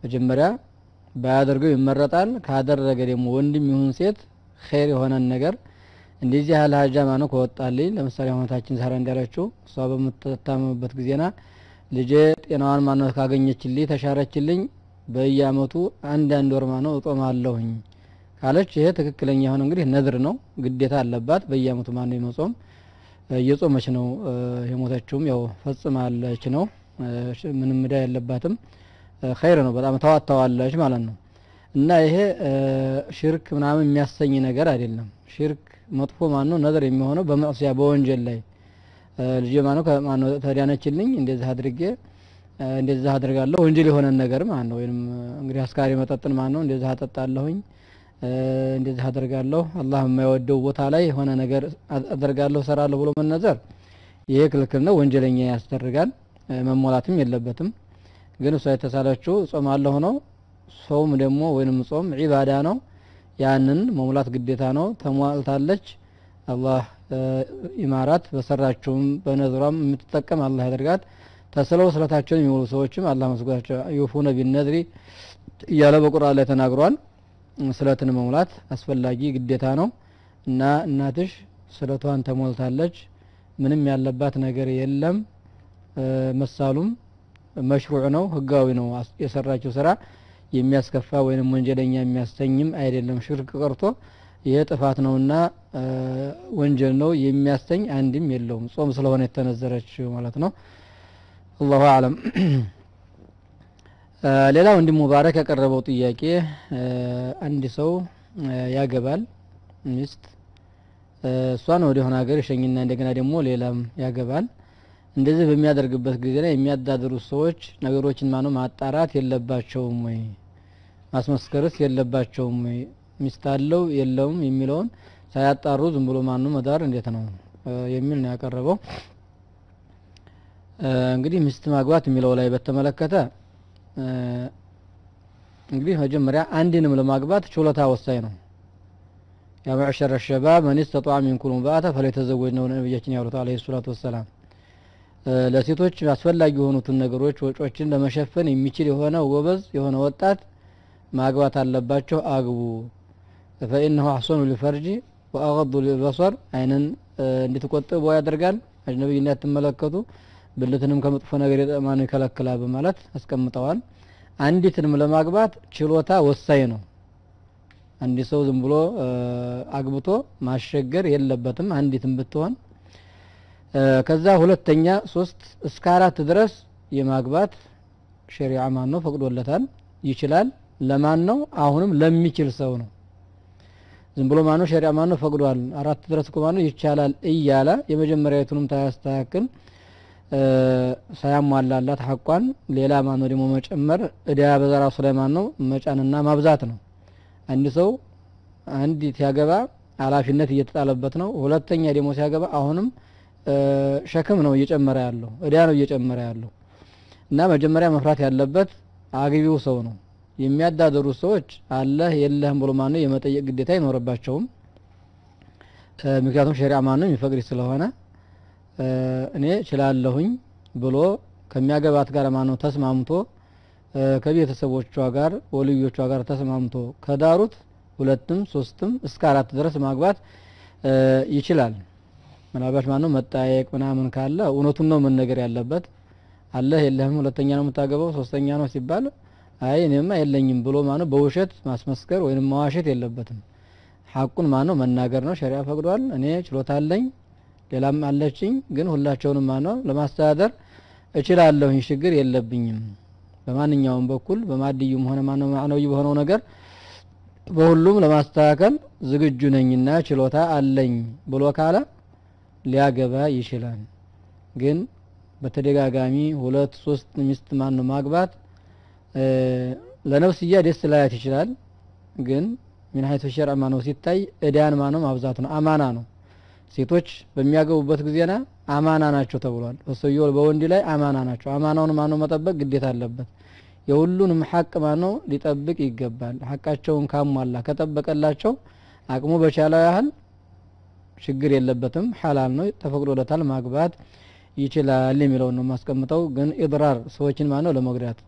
መጀመሪያ ባያደርገው ይመረጣል። ካደረገ ደግሞ ወንድም ይሁን ሴት ኸይር የሆነን ነገር እንደዚህ ያህል ሀጃ ማነው ከወጣልኝ ለምሳሌ አሁነታችን ዛሬ እንዳለችው እሷ በምትታመምበት ጊዜና ልጄ ጤናዋን ማነው ካገኘችልኝ ተሻረችልኝ በየአመቱ አንድ አንድ ወር ማነው እጦማለሁኝ ካለች ይሄ ትክክለኛ የሆነ እንግዲህ ነድር ነው፣ ግዴታ አለባት በየአመቱ ማነው የመጾም እየጾመች ነው የሞተችውም ያው ፈጽማለች ነው። ምንም እዳ የለባትም። ኸይር ነው፣ በጣም ተዋጥተዋለች ማለት ነው። እና ይሄ ሽርክ ምናምን የሚያሰኝ ነገር አይደለም። ሽርክ መጥፎ ማነው ነድር የሚሆነው በመዕሲያ በወንጀል ላይ ልጅ ማነው ከማነው ተዳነችልኝ እንደዚህ አድርጌ እንደዚህ አድርጋለሁ ወንጀል የሆነን ነገር ማለት ነው። ወይም እንግዲህ አስካሪ መጠጥን ማነው እንደዚህ አጠጣለሁኝ እንደዚህ አደርጋለሁ አላህ የማይወደው ቦታ ላይ የሆነ ነገር አደርጋለሁ ሰራለሁ ብሎ መነዘር ይሄ ክልክል ነው፣ ወንጀለኛ ያስደርጋል። መሞላትም የለበትም። ግን እሷ የተሳለችው ጾማለሁ ነው። ጾም ደግሞ ወይንም ጾም ዒባዳ ነው። ያንን መሙላት ግዴታ ነው። ተሟልታለች። አላህ ኢማራት በሰራችውም በነዝሯም የምትጠቀም አላህ ያደርጋት። ተስለው ስለታቸውን የሚውሉ ሰዎችም አላህ መስጓቸው ዩፉነ ቢነድሪ እያለ በቁርአን ላይ ተናግሯል። ስለትን መሙላት አስፈላጊ ግዴታ ነው እና እናትሽ ስለቷን ተሞልታለች። ምንም ያለባት ነገር የለም። መሳሉም መሽሩዕ ነው፣ ህጋዊ ነው። የሰራችው ስራ የሚያስከፋ ወይንም ወንጀለኛ የሚያስተኝም አይደለም። ሽርክ ቀርቶ ይሄ ጥፋት ነውና ወንጀል ነው የሚያስተኝ አንድም የለውም። ጾም ስለሆነ የተነዘረች ማለት ነው። አላሁ አለም። ሌላ ወንድም ሙባረክ ያቀረበው ጥያቄ አንድ ሰው ያገባል ሚስት እሷን ወደ ሆነ ሀገር ይሸኝና እንደገና ደግሞ ሌላም ያገባል። እንደዚህ በሚያደርግበት ጊዜ ላይ የሚያዳድሩት ሰዎች ነገሮችን ማነው ማጣራት የለባቸውም ወይ? ማስመስከርስ የለባቸውም ወይ? ሚስት አለው የለውም የሚለውን ሳያጣሩ ዝም ብሎ ማኑ መዳር እንዴት ነው የሚል ነው ያቀረበው። እንግዲህ ሚስት ማግባት የሚለው ላይ በተመለከተ እንግዲህ መጀመሪያ አንድንም ለማግባት ችሎታ ወሳኝ ነው። ያ መዕሸረ ሸባብ መን ስተጣዐ ሚንኩም በአተ ፈለተዘወጅ ነው ነቢያችን ያሉት አለይሂ ሰላቱ ወሰላም። ለሴቶች አስፈላጊ የሆኑትን ነገሮች ወጮችን ለመሸፈን የሚችል የሆነ ጎበዝ የሆነ ወጣት ማግባት አለባቸው፣ አግቡ። ፈኢነሁ አሕሰኑ ሊፈርጂ ወአገዱ ሊበሰር አይንን እንድትቆጥቡ ያደርጋል፣ አጅነቢይ እንዳትመለከቱ፣ ብልትንም ከመጥፎ ነገር የጠማኑ ይከለክላል በማለት አስቀምጠዋል። አንዲትንም ለማግባት ችሎታ ወሳኝ ነው። አንድ ሰው ዝም ብሎ አግብቶ ማሸገር የለበትም አንዲትም ብትሆን ከዛ ሁለተኛ ሶስት እስከ አራት ድረስ የማግባት ሸሪዓ ማን ነው ፈቅዶለታል፣ ይችላል። ለማን ነው? አሁንም ለሚችል ሰው ነው። ዝም ብሎ ማነው ሸሪዓ ማነው ፈቅዷል፣ አራት ድረስ እኮ ማነው ይቻላል እያለ የመጀመሪያዊቱንም ታያስተካክል ሳያሟላላት ሐቋን ሌላ ማነው ደግሞ መጨመር እዳ በዘራሱ ላይ ማነው መጫንና ማብዛት ነው። አንድ ሰው አንዲት ሲያገባ ኃላፊነት እየተጣለበት ነው። ሁለተኛ ደግሞ ሲያገባ አሁንም ሸክም ነው እየጨመረ ያለው እዳ ነው እየጨመረ ያለው እና መጀመሪያ መፍራት ያለበት አግቢው ሰው ነው። የሚያዳደሩት ሰዎች አለህ የለህም ብሎ ማነው የመጠየቅ ግዴታ አይኖርባቸውም። ምክንያቱም ሸሪዓ ማነው የሚፈቅድ ስለሆነ እኔ ችላለሁኝ ብሎ ከሚያገባት ጋር ማነው ተስማምቶ ከቤተሰቦቿ ጋር ወልዮቿ ጋር ተስማምቶ ከዳሩት ሁለትም ሶስትም እስከ አራት ድረስ ማግባት ይችላል። ምናልባት ማነው መጠያየቅ ምናምን ካለ እውነቱን ነው መነገር ያለበት። አለህ የለህም፣ ሁለተኛ ነው የምታገባው፣ ሶስተኛ ነው ሲባል አይ እኔማ የለኝም ብሎ ማነው በውሸት ማስመስከር ወይም መዋሸት የለበትም። ሐቁን ማነው መናገር ነው፣ ሸሪያ ፈቅዷል። እኔ ችሎታ አለኝ፣ ሌላም አለችኝ፣ ግን ሁላቸውንም ማነው ለማስተዳደር እችላለሁኝ፣ ችግር የለብኝም። በማንኛውም በኩል በማድዩም ሆነ ማነው ማዕነዊ በሆነው ነገር በሁሉም ለማስተካከል ዝግጁ ነኝና ችሎታ አለኝ ብሎ ካለ ሊያገባ ይችላል። ግን በተደጋጋሚ ሁለት ሶስት ሚስት ማን ነው ማግባት ለነፍስያ ደስ ላያት ይችላል። ግን ምን ሀይቱ ሸርዕ ማነው ሲታይ እዳን ማነው ማብዛት ነው፣ አማና ነው። ሴቶች በሚያገቡበት ጊዜና አማና ናቸው ተብሏል። በሰውየው በወንድ ላይ አማና ናቸው። አማናውን ማነው መጠበቅ ግዴታ አለበት። የሁሉንም ሐቅ ማነው ሊጠብቅ ይገባል። ሐቃቸውን ካሟላ ከጠበቀላቸው አቅሙ በቻለው ያህል ችግር የለበትም። ሐላል ነው፣ ተፈቅዶለታል፣ ማግባት ይችላል የሚለውን ነው የማስቀምጠው። ግን ኢድራር ሰዎችን ማነው ለመጉዳት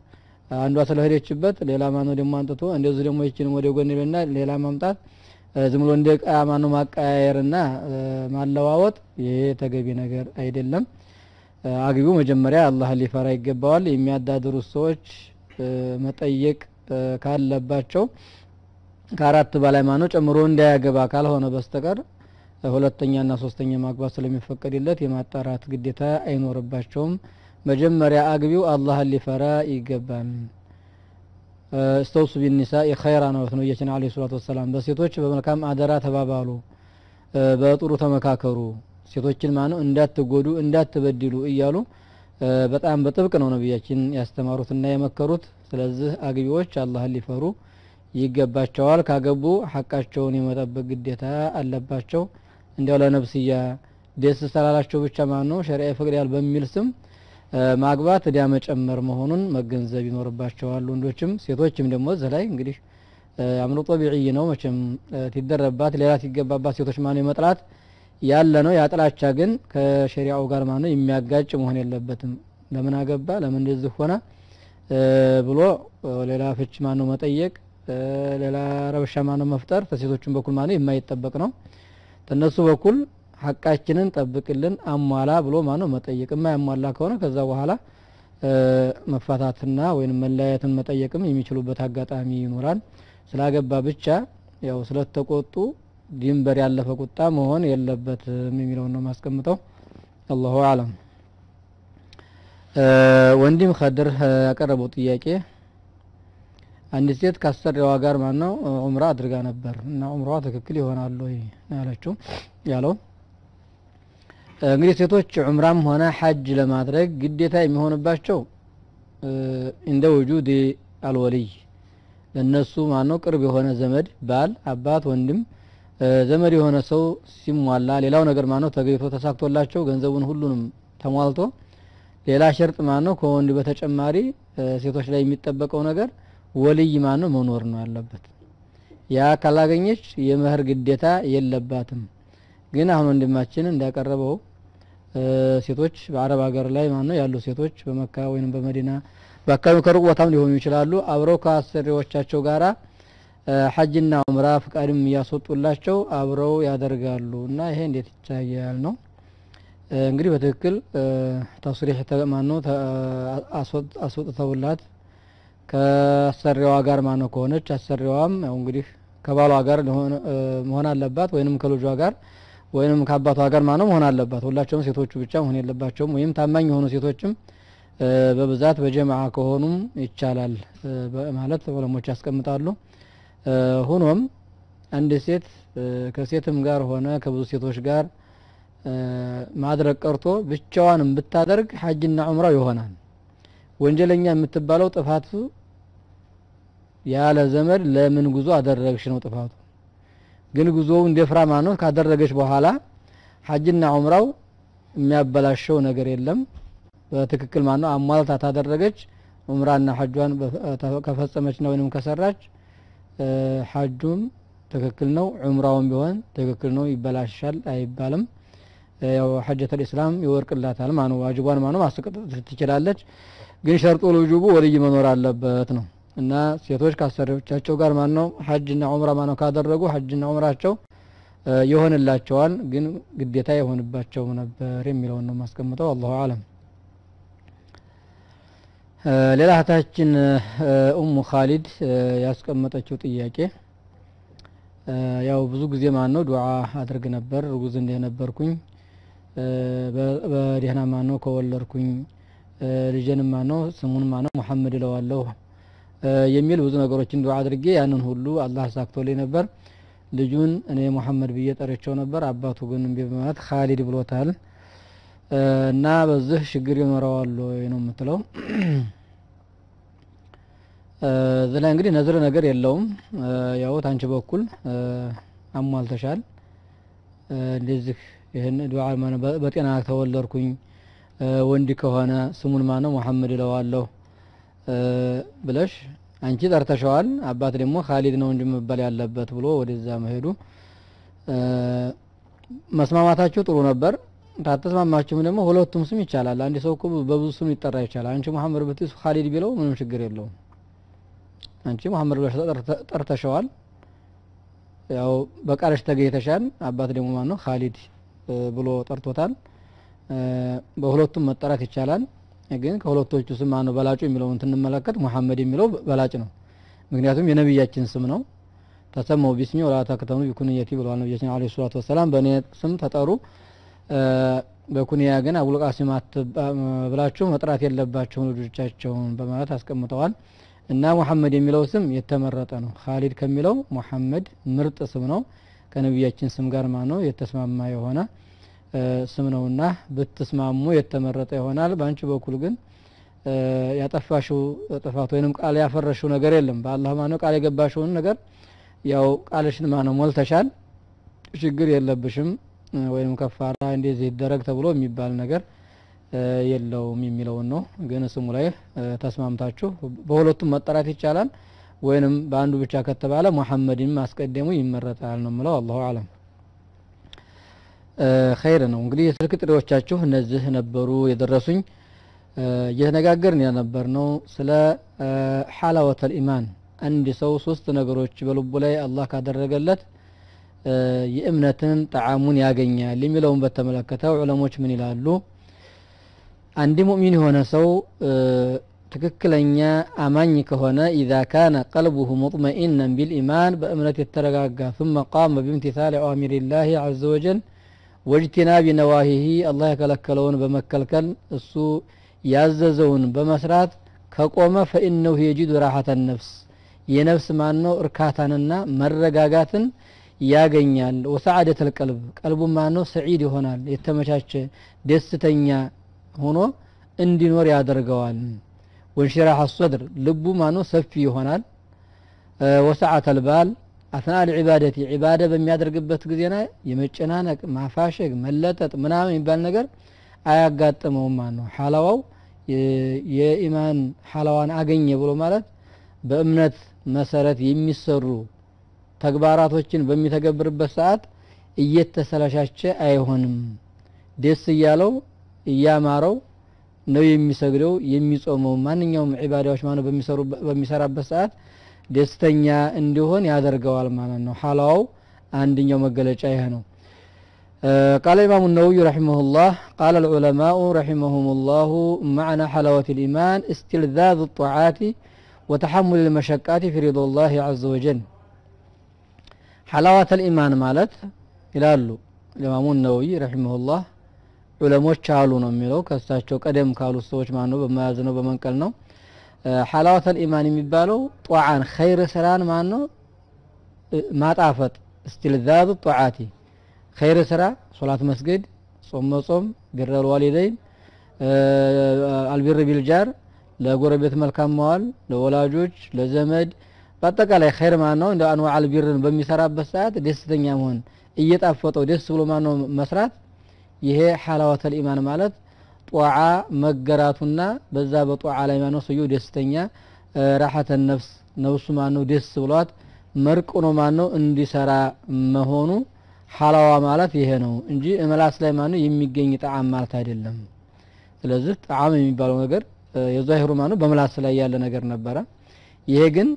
አንዷ ስለሄደችበት ሌላ ማነው ደግሞ አንጥቶ እንደዚህ ደግሞ ይችንም ወደ ጎን ይልና ሌላ ማምጣት እ፣ ዝም ብሎ እንደ ዕቃ ማነው ማቀያየርና እ፣ ማለዋወጥ ይሄ ተገቢ ነገር አይደለም። እ፣ አግቢው መጀመሪያ አላህን ሊፈራ ይገባዋል። የሚያዳድሩት ሰዎች እ፣ መጠየቅ እ፣ ካለባቸው ከአራት በላይ ማነው ጨምሮ እንዳያገባ ካልሆነ በስተቀር እ፣ ሁለተኛና ሶስተኛ ማግባት ስለሚፈቀድለት የማጣራት ግዴታ አይኖርባቸውም። መጀመሪያ አግቢው አላህን ሊፈራ ይገባል። እ፣ እስተውሱ ቢኒሳኢ ኸይራ ነው ነቢያችን ዓለይሂ ሰላቱ ወሰላም በሴቶች በመልካም አደራ ተባባሉ፣ እ፣ በጥሩ ተመካከሩ፣ ሴቶችን ማነው እንዳትጎዱ እንዳትበድሉ እያሉ እ፣ በጣም በጥብቅ ነው ነቢያችን ያስተማሩትና የመከሩት። ስለዚህ አግቢዎች አላህን ሊፈሩ ይገባቸዋል። ካገቡ ሐቃቸውን የመጠበቅ ግዴታ አለባቸው። እንዲያው ለነፍስያ ደስ ስላላቸው ብቻ ማን ነው ሸሪዓ ይፈቅዳል በሚል ስም እ፣ ማግባት እዳ መጨመር መሆኑን መገንዘብ ይኖርባቸዋል። ወንዶችም ሴቶችም ደግሞ እዚህ ላይ እንግዲህ እ፣ አምሮ ጦቢዕይ ነው መቼም እ፣ ሲደረባት ሌላ ሲገባባት ሴቶች ማነው የመጥላት ያለ ነው። ያ ጥላቻ ግን ከሸሪዓው ጋር ማነው የሚያጋጭ መሆን የለበትም። ለምን አገባ ለምን እንደዚህ ሆነ እ፣ ብሎ እ፣ ሌላ ፍች ማነው መጠየቅ እ፣ ሌላ ረብሻ ማነው መፍጠር ከሴቶችም በኩል ማነው የማይጠበቅ ነው። ከነሱ በኩል ሐቃችንን ጠብቅልን አሟላ ብሎ ማነው መጠየቅ። የማያሟላ ከሆነ ከዛ በኋላ እ፣ መፋታትና ወይም መለያየትን መጠየቅም የሚችሉበት አጋጣሚ ይኖራል። ስላገባ ብቻ ያው ስለተቆጡ ድንበር ያለፈ ቁጣ መሆን የለበትም የሚለውን ነው ማስቀምጠው። አላሁ አለም። እ፣ ወንድም ከድር እ፣ ያቀረበው ጥያቄ አንዲት ሴት ካሰሪዋ ጋር ማነው ዑምራ አድርጋ ነበር እና ዑምራዋ ትክክል ይሆናል ወይ ነው ያለችው ያለው እ፣ እንግዲህ ሴቶች ዑምራም ሆነ ሐጅ ለማድረግ ግዴታ የሚሆንባቸው እ፣ እንደ ውጁድ አልወልይ ለነሱ ማነው ቅርብ የሆነ ዘመድ ባል፣ አባት፣ ወንድም እ፣ ዘመድ የሆነ ሰው ሲሟላ ሌላው ነገር ማነው ተገኝቶ ተሳክቶላቸው ገንዘቡን ሁሉንም ተሟልቶ ሌላ ሸርጥ ማነው ከወንድ በተጨማሪ እ፣ ሴቶች ላይ የሚጠበቀው ነገር ወልይ ማነው መኖር ነው ያለበት። ያ ካላገኘች የመህር ግዴታ የለባትም። ግን አሁን ወንድማችን እንዳቀረበው እ፣ ሴቶች በአረብ ሀገር ላይ ማነው ያሉ ሴቶች በመካ ወይም በመዲና በአካባቢው ከሩቅ ቦታም ሊሆኑ ይችላሉ አብረው ከአሰሪዎቻቸው ጋራ እ፣ ሐጅና ዑምራ ፍቃድም እያስወጡላቸው አብረው ያደርጋሉ እና ይሄ እንዴት ይታያል ነው እ፣ እንግዲህ በትክክል እ፣ ተስሪሕ ተ- ማነው ተ- አስወጥ- አስወጥተውላት ከአሰሪዋ ጋር ማነው ከሆነች አሰሪዋም ያው እንግዲህ ከባሏ ጋር ሊሆን- እ፣ መሆን አለባት ወይንም ከልጇ ጋር ወይንም ከአባቷ ጋር ማነው መሆን አለባት። ሁላቸውም ሴቶቹ ብቻ መሆን የለባቸውም። ወይም ታማኝ የሆኑ ሴቶችም እ፣ በብዛት በጀማዓ ከሆኑም ይቻላል እ፣ በማለት ዑለሞች ያስቀምጣሉ። እ፣ ሆኖም አንድ ሴት እ፣ ከሴትም ጋር ሆነ ከብዙ ሴቶች ጋር እ፣ ማድረግ ቀርቶ ብቻዋንም ብታደርግ ሐጅና ዑምራው ይሆናል። ወንጀለኛ የምትባለው ጥፋቱ ያለ ዘመድ ለምን ጉዞ አደረግሽ ነው ጥፋቱ። ግን ጉዞው እንደ ፍራ ማነው ካደረገች በኋላ ሐጅና ዑምራው የሚያበላሸው ነገር የለም። በትክክል ማነው አሟልታ ታደረገች ዑምራና ሐጇን በፈ- ተ- ከፈጸመችና ወይንም ከሰራች እ፣ ሐጁም ትክክል ነው፣ ዑምራውም ቢሆን ትክክል ነው፣ ይበላሻል አይባልም። እ፣ ያው ሐጀተል ኢስላም ይወርቅላታል ማነው ዋጅቧን ማነው ማስቀጠል ትችላለች። ግን ሸርጡ ልጁቡ ወልይ መኖር አለበት ነው እና ሴቶች ከአሰሪዎቻቸው ጋር ማነው ሐጅና ዑምራ ማነው ካደረጉ ሐጅና ዑምራቸው እ፣ ይሆንላቸዋል። ግን ግዴታ የሆንባቸው ነበር የሚለውን ነው ማስቀምጠው። አላሁ አለም። እ፣ ሌላ እህታችን እ፣ ኡሙ ካሊድ እ፣ ያስቀመጠችው ጥያቄ እ፣ ያው ብዙ ጊዜ ማን ነው ዱዓ አድርግ ነበር እርጉዝ እንደነበርኩኝ እ፣ በ- በደህና ማን ነው ከወለድኩኝ እ፣ ልጄንም ማን ነው ስሙን ማን ነው ሙሐመድ እለዋለሁ እ፣ የሚል ብዙ ነገሮችን ዱዓ አድርጌ ያንን ሁሉ አላህ አሳክቶልኝ ነበር። ልጁን እኔ ሙሐመድ ብዬ ጠርቸው ነበር። አባቱ ግን እምቢ በማለት ካሊድ ብሎታል እ፣ እና በዚህ ችግር ይኖረዋል ወይ ነው የምትለው። እ፣ እዚህ ላይ እንግዲህ ነዝር ነገር የለውም። እ፣ ያው ታንቺ በኩል እ፣ አሟልተሻል። እ፣ እንደዚህ ይህን ዱዓ ማነው በ- በጤና ተወለድኩኝ እ፣ ወንድ ከሆነ ስሙን ማነው ሙሐመድ እለዋለሁ እ፣ ብለሽ አንቺ ጠርተሸዋል። አባት ደግሞ ካሊድ ነው እንጂ መባል ያለበት ብሎ ወደዛ መሄዱ እ፣ መስማማታችሁ ጥሩ ነበር። ታተስማማችሁም ደግሞ ሁለቱም ስም ይቻላል። አንድ ሰው እኮ በብዙ ስም ሊጠራ ይቻላል። አንቺ መሐመድ ብትስ ኻሊድ ቢለው ምንም ችግር የለውም። አንቺ መሐመድ ብለሽ ተጠርተ- ጠርተሸዋል፣ ያው በቃልሽ ተገኝተሻል። አባት ደግሞ ማን ነው ኻሊድ እ፣ ብሎ ጠርቶታል። እ፣ በሁለቱም መጠራት ይቻላል። ግን ከሁለቶቹ ስም ማነው በላጩ የሚለውን ስንመለከት ሙሐመድ የሚለው በላጭ ነው። ምክንያቱም የነቢያችን ስም ነው። ተሰመው ቢስሚ ወላ ተክተኑ ቢኩንየቲ ብለዋል ነቢያችን አለይሂ ሰላቱ ወሰላም። በእኔ ስም ተጠሩ እ፣ በኩንያ ግን አቡል ቃሲም አትባ- ብላችሁ መጥራት የለባቸውን ልጆቻቸውን በማለት አስቀምጠዋል። እና ሙሐመድ የሚለው ስም የተመረጠ ነው። ኻሊድ ከሚለው ሙሐመድ ምርጥ ስም ነው። ከነቢያችን ስም ጋር ማ ነው የተስማማ የሆነ እ፣ ስም ነውና ብትስማሙ የተመረጠ ይሆናል። በአንቺ በኩል ግን እ፣ ያጠፋሽው ጥፋት ወይንም ቃል ያፈረሽው ነገር የለም። በአላህ ማነው ቃል የገባሽውን ነገር ያው ቃልሽን ማነው ሞልተሻል፣ ችግር የለብሽም እ፣ ወይም ከፋራ እንደዚህ ይደረግ ተብሎ የሚባል ነገር እ፣ የለውም የሚለውን ነው። ግን ስሙ ላይ እ፣ ተስማምታችሁ በሁለቱም መጠራት ይቻላል። ወይንም በአንዱ ብቻ ከተባለ ሙሐመድን ማስቀደሙ ይመረጣል ነው የምለው። አላሁ አለም። እ፣ ኸይር ነው እንግዲህ የስልክ ጥሪዎቻችሁ እነዚህ ነበሩ የደረሱኝ። እ፣ እየተነጋገርን የነበር ነው ስለ እ፣ ሐላወተል ኢማን አንድ ሰው ሶስት ነገሮች በልቡ ላይ አላህ ካደረገለት እ፣ የእምነትን ጣዕሙን ያገኛል የሚለውን በተመለከተ ዑለሞች ምን ይላሉ? አንድ ሙእሚን የሆነ ሰው እ፣ ትክክለኛ አማኝ ከሆነ ኢዛ ካነ ቀልቡሁ ሙጥመኢነን ቢልኢማን በእምነት የተረጋጋ ثم قام بامتثال أوامر الله عز وجل واجتناب ነዋሂሂ አላህ የከለከለውን በመከልከል እሱ ያዘዘውን በመስራት ከቆመ ፈኢነሁ የጂዱ ራሐተ ነፍስ የነፍስ ማን ነው እርካታንና መረጋጋትን ያገኛል። ወሰዓደት ልቀልብ ቀልቡ ማን ነው ሰዒድ ይሆናል፣ የተመቻቸ ደስተኛ ሆኖ እንዲኖር ያደርገዋል። ወንሽራህ ሶድር ልቡ ማኖ ሰፊ ይሆናል። ወሰዓተ ልባል አስና ልዒባደቲ ዒባደ በሚያደርግበት ጊዜና የመጨናነቅ ማፋሸግ፣ መለጠጥ ምናምን የሚባል ነገር አያጋጥመውም ማለት ነው። ሐላዋው የ- የኢማን ሐላዋን አገኘ ብሎ ማለት በእምነት መሰረት የሚሰሩ ተግባራቶችን በሚተገብርበት ሰዓት እየተሰለሻቸ አይሆንም። ደስ እያለው እያማረው ነው የሚሰግደው የሚጾመው ማንኛውም ዒባዳዎች ማለት በሚሰሩ በሚሰራበት ሰዓት ደስተኛ እንዲሆን ያደርገዋል ማለት ነው። ሐላዋው አንደኛው መገለጫ ይሄ ነው። قال الإمام النووي رحمه الله قال العلماء رحمهم الله معنى حلاوة الإيمان استلذاذ الطاعات وتحمل المشقات في رضا الله عز وجل حلاوة الإيمان مالت ይላሉ ኢማሙ ነወዊ ረሒመሁላህ ዑለሞች አሉ ነው የሚለው ከእሳቸው ቀደም ካሉት ሰዎች ማን ነው በመያዝ ነው በመንቀል ነው ሐላወተል ኢማን የሚባለው ጧዓን ኸይር ስራን ማን ነው ማጣፈጥ እስቲልዛዝ ጧዓቲ ኸይር ስራ ሶላት መስገድ ጾም መጾም ቢረል ዋሊደይን አልቢር ቢልጃር ለጎረቤት መልካም መዋል ለወላጆች ለዘመድ በአጠቃላይ ኸይር ማን ነው እንደ አንዋ አልቢርን በሚሰራበት ሰዓት ደስተኛ መሆን እየጣፈጠው ደስ ብሎ ማን ነው መስራት ይሄ ሐላወተል ኢማን ማለት ጧዓ መገራቱና በዛ በጧዓ ላይ ማነው ሰውየው ደስተኛ ራሐተ ነፍስ ነፍሱ ማነው ደስ ብሏት መርቅኖ ማነው እንዲሰራ መሆኑ ሐላዋ ማለት ይሄ ነው እንጂ እመላስ ላይ ማነው የሚገኝ ጣዕም ማለት አይደለም። ስለዚህ ጣዕም የሚባለው ነገር የዛሂሩ ማነው በምላስ ላይ ያለ ነገር ነበረ። ይሄ ግን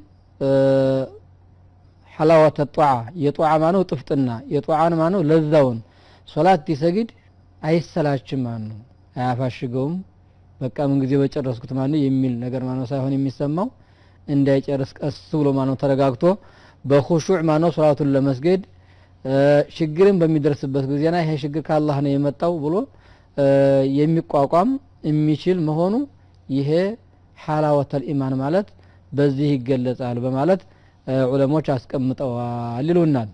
ሐላወተ ጧዓ የጧዓ ማነው ጥፍጥና የጧዓን ማነው ለዛውን ሶላት ሲሰግድ አይሰላችም ማን ነው አያፋሽገውም። በቃ ምን ጊዜ በጨረስኩት ማን ነው የሚል ነገር ማነው ሳይሆን የሚሰማው እንዳይጨርስ ቀስ ብሎ ማነው ተረጋግቶ በኹሹዕ ማነው ሶላቱን ለመስገድ ችግርን በሚደርስበት ጊዜና ይሄ ችግር ከአላህ ነው የመጣው ብሎ የሚቋቋም የሚችል መሆኑ ይሄ ሐላወተል ኢማን ማለት በዚህ ይገለጻል በማለት ዑለሞች አስቀምጠዋል ይሉናል።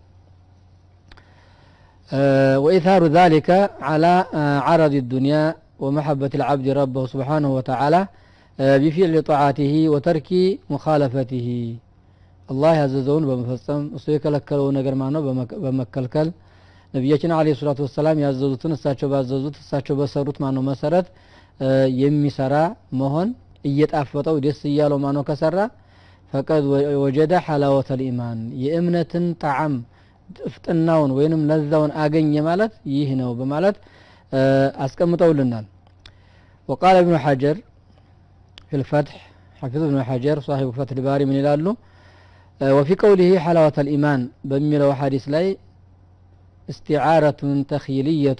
وإثار ذلك على عرض الدنيا ومحبة العبد ربه سبحانه وتعالى بفعل طاعته وترك مخالفته الله ያዘዘውን በመፈጸም እሱ የከለከለው ነገር ማነው በመከልከል ነቢያችን አለ ሰላቱ ወሰላም ያዘዙትን እሳቸው ባዘዙት እሳቸው በሰሩት ማነው መሰረት የሚሰራ መሆን እየጣፈጠው ደስ እያለው ማነው ከሰራ ፈቀድ ወጀደ ሐላወተል ኢማን የእምነትን ጣዕም ጥፍጥናውን ወይንም ለዛውን አገኘ ማለት ይህ ነው በማለት አስቀምጠውልናል وقال ابن حجر في الفتح حفظ ابن حجر صاحب فتح الباري من ይላሉ وفي قوله حلاوة الإيمان በሚለው ሐዲስ ላይ استعارة تخيلية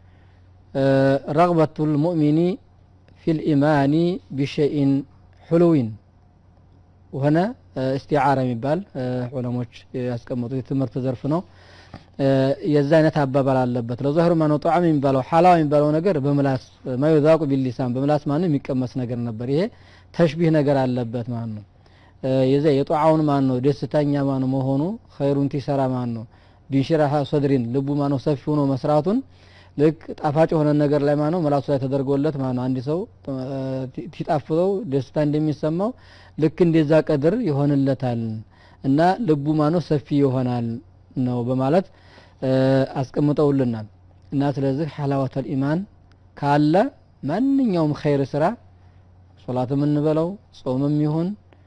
رغبة المؤمن في الإيمان بشيء حلو وهنا استعارة የሚባል ዑለሞች ያስቀመጡት የትምህርት ዘርፍ ነው የዛ አይነት አባባል አለበት ለዛህሩ ማነው ጣዕም የሚባለው ሐላዋ የሚባለው ነገር በምላስ ማዩዛቁ ቢሊሳን በምላስ ማነው የሚቀመስ ነገር ነበር ይሄ ተሽቢህ ነገር አለበት ማለት ነው የዛ የጧዓውን ማን ነው ደስተኛ ማን መሆኑ ኸይሩን ቲሰራ ማን ነው ቢንሽራሃ ሰድሪን ልቡ ማነው ሰፊ ሆኖ መስራቱን ልክ ጣፋጭ የሆነ ነገር ላይ ማነው መላሱ ላይ ተደርጎለት ማነው አንድ ሰው ሲጣፍጠው ደስታ እንደሚሰማው ልክ እንደዛ ቀድር ይሆንለታል እና ልቡ ማነው ሰፊ ይሆናል ነው በማለት አስቀምጠውልናል እና ስለዚህ ሐላወተል ኢማን ካለ ማንኛውም ኸይር ስራ ሶላትም እንበለው ጾምም ይሁን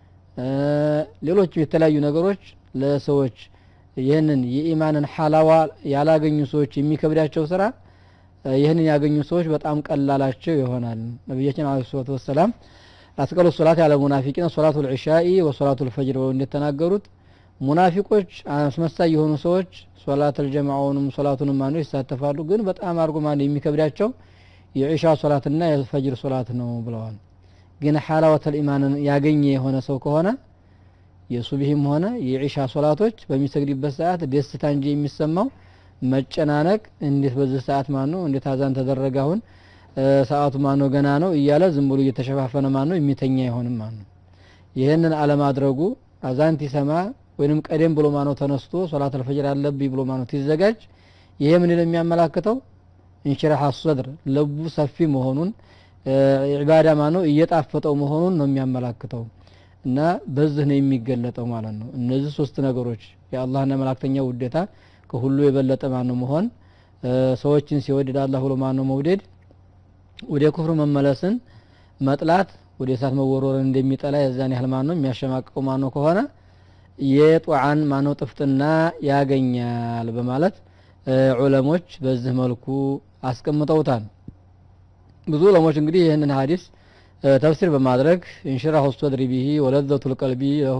ሌሎችም የተለያዩ ነገሮች ለሰዎች ይህንን የኢማንን ሐላዋ ያላገኙ ሰዎች የሚከብዳቸው ስራ ይህንን ያገኙ ሰዎች በጣም ቀላላቸው ይሆናል ነቢያችን አለ ሰላት ወሰላም አስቀሉ ሶላት ያለ ሙናፊቂን ሶላቱ ልዕሻኢ ወሶላቱ ልፈጅር ብለው እንደተናገሩት ሙናፊቆች አስመሳይ የሆኑ ሰዎች ሶላት አልጀማዓውንም ሶላቱንም ማነው ይሳተፋሉ ግን በጣም አድርጎ ማነው የሚከብዳቸው የዒሻ ሶላትና የፈጅር ሶላት ነው ብለዋል ግን ሐላወተል ኢማንን ያገኘ የሆነ ሰው ከሆነ የሱብሂም ሆነ የዒሻ ሶላቶች በሚሰግድበት ሰዓት ደስታ እንጂ የሚሰማው መጨናነቅ እንዴት በዚህ ሰዓት ማን ነው እንዴት አዛን ተደረገ አሁን ሰዓቱ ማን ነው ገና ነው እያለ ዝም ብሎ እየተሸፋፈነ ማን ነው የሚተኛ አይሆንም ማን ነው ይህንን አለማድረጉ አዛን ሲሰማ ወይንም ቀደም ብሎ ማነው ተነስቶ ሶላት አልፈጅር አለብኝ ብሎ ማነው ሲዘጋጅ ይሄ ምን የሚያመላክተው እንሽራህ አሰድር ልቡ ሰፊ መሆኑን ዒባዳ ማነው እየጣፈጠው መሆኑን ነው የሚያመላክተው እና በዚህ ነው የሚገለጠው ማለት ነው እነዚህ ሶስት ነገሮች የአላህና መላእክተኛ ውዴታ ከሁሉ የበለጠ ማነው መሆን ሰዎችን ሲወድድ አላህ ብሎ ማነው መውደድ ወደ ኩፍር መመለስን መጥላት ወደ እሳት መወርወርን እንደሚጠላ የዛን ያህል ማነው የሚያሸማቅቀው ማነው ከሆነ የጧዓን ማነው ጥፍጥና ያገኛል በማለት ዑለሞች በዚህ መልኩ አስቀምጠውታል ብዙ ዑለሞች እንግዲህ ይህንን ሀዲስ ተፍሲር በማድረግ እንሽራሁ ሶድሪ ቢሂ ወለዘቱ ልቀልቢ ለሁ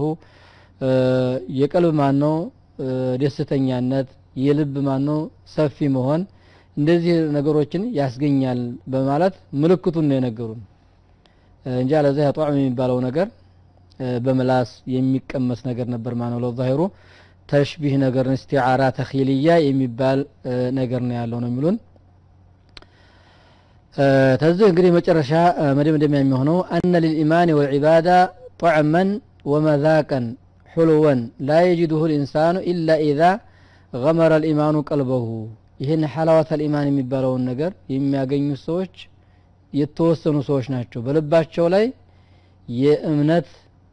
የቀልብ ማነው ደስተኛነት የልብ ማነው ሰፊ መሆን እንደዚህ ነገሮችን ያስገኛል በማለት ምልክቱን ነው የነገሩን እንጂ አለዚያ ጧዕም የሚባለው ነገር በምላስ የሚቀመስ ነገር ነበር ማነው ለዛሂሩ ተሽቢህ ነገር እስቲዓራ ተኺልያ የሚባል ነገር ነው ያለው ነው የሚሉን ተዚህ እንግዲህ መጨረሻ መደምደሚያ የሚሆነው አነ ልልኢማን ወልዒባዳ ጣዕመን ወመዛቀን ሑልወን ላ የጅድሁ ልኢንሳኑ ኢላ ኢዛ ገመረ ልኢማኑ ቀልበሁ ይህን ሐላወተ ልኢማን የሚባለውን ነገር የሚያገኙ ሰዎች የተወሰኑ ሰዎች ናቸው በልባቸው ላይ የእምነት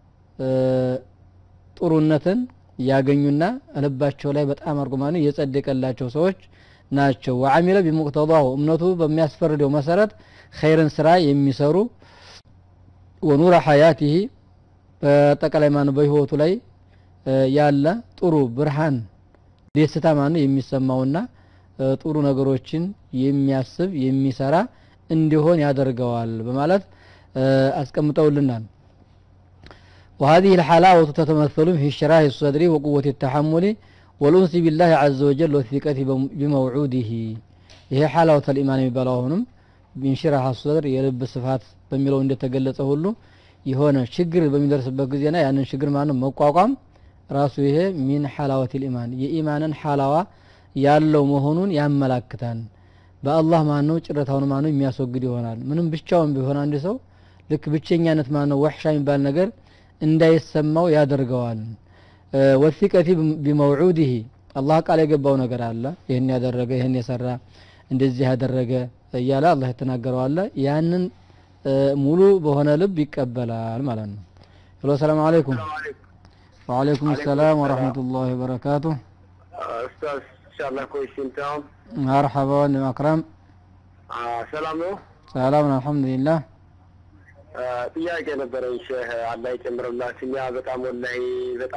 ጥሩነትን ያገኙና ልባቸው ላይ በጣም አርጉማኑ የጸደቀላቸው ሰዎች ናቸው ወአሚለ ቢሙቅተዳሁ እምነቱ በሚያስፈርደው መሰረት ኸይርን ስራ የሚሰሩ ወኑረ ሐያቲሂ በጠቃላይ ማኑ በህይወቱ ላይ ያለ ጥሩ ብርሃን ደስታ ማኑ የሚሰማውና ጥሩ ነገሮችን የሚያስብ የሚሰራ እንዲሆን ያደርገዋል በማለት አስቀምጠውልናል وهذه الحلاوة تتمثل في شراح الصدر وقوة التحمل والأنس بالله عز وجل والثقة بموعوده ይሄ ሐላወተ ልኢማን የሚባለው አሁንም ቢንሽራህ አስደር የልብ ስፋት በሚለው እንደተገለጸ ሁሉ የሆነ ችግር በሚደርስበት ጊዜና ያንን ችግር ማነው መቋቋም ራሱ ይሄ ሚን ሐላወት ልኢማን የኢማንን ሐላዋ ያለው መሆኑን ያመላክታል በአላህ ማነው ጭረታውን ማነው የሚያስወግድ ይሆናል ምንም ብቻውን ቢሆን አንድ ሰው ልክ ብቸኛነት ማነው ወሕሻ የሚባል ነገር እንዳይሰማው ያደርገዋል ወሲቀቲ ቢመውዑድህ አላህ ቃል የገባው ነገር አለ ይህን ያደረገ ይህን የሰራ እንደዚህ ያደረገ እያለ አላህ የተናገረው አለ ያንን ሙሉ በሆነ ልብ ይቀበላል ማለት ነው ሄሎ ሰላም አለይኩም ወአለይኩም ሰላም ወረሕመቱላሂ ወበረካቱ ኡስታዝ ኢንሻአላህ ኮሽንታው መርሐባ ወንድም አክረም ሰላም ነው ሰላም ነው አልሐምዱሊላህ ጥያቄ ነበረኝ ሼህ አላህ ይጨምርላችሁ እኛ በጣም ወላሂ በጣም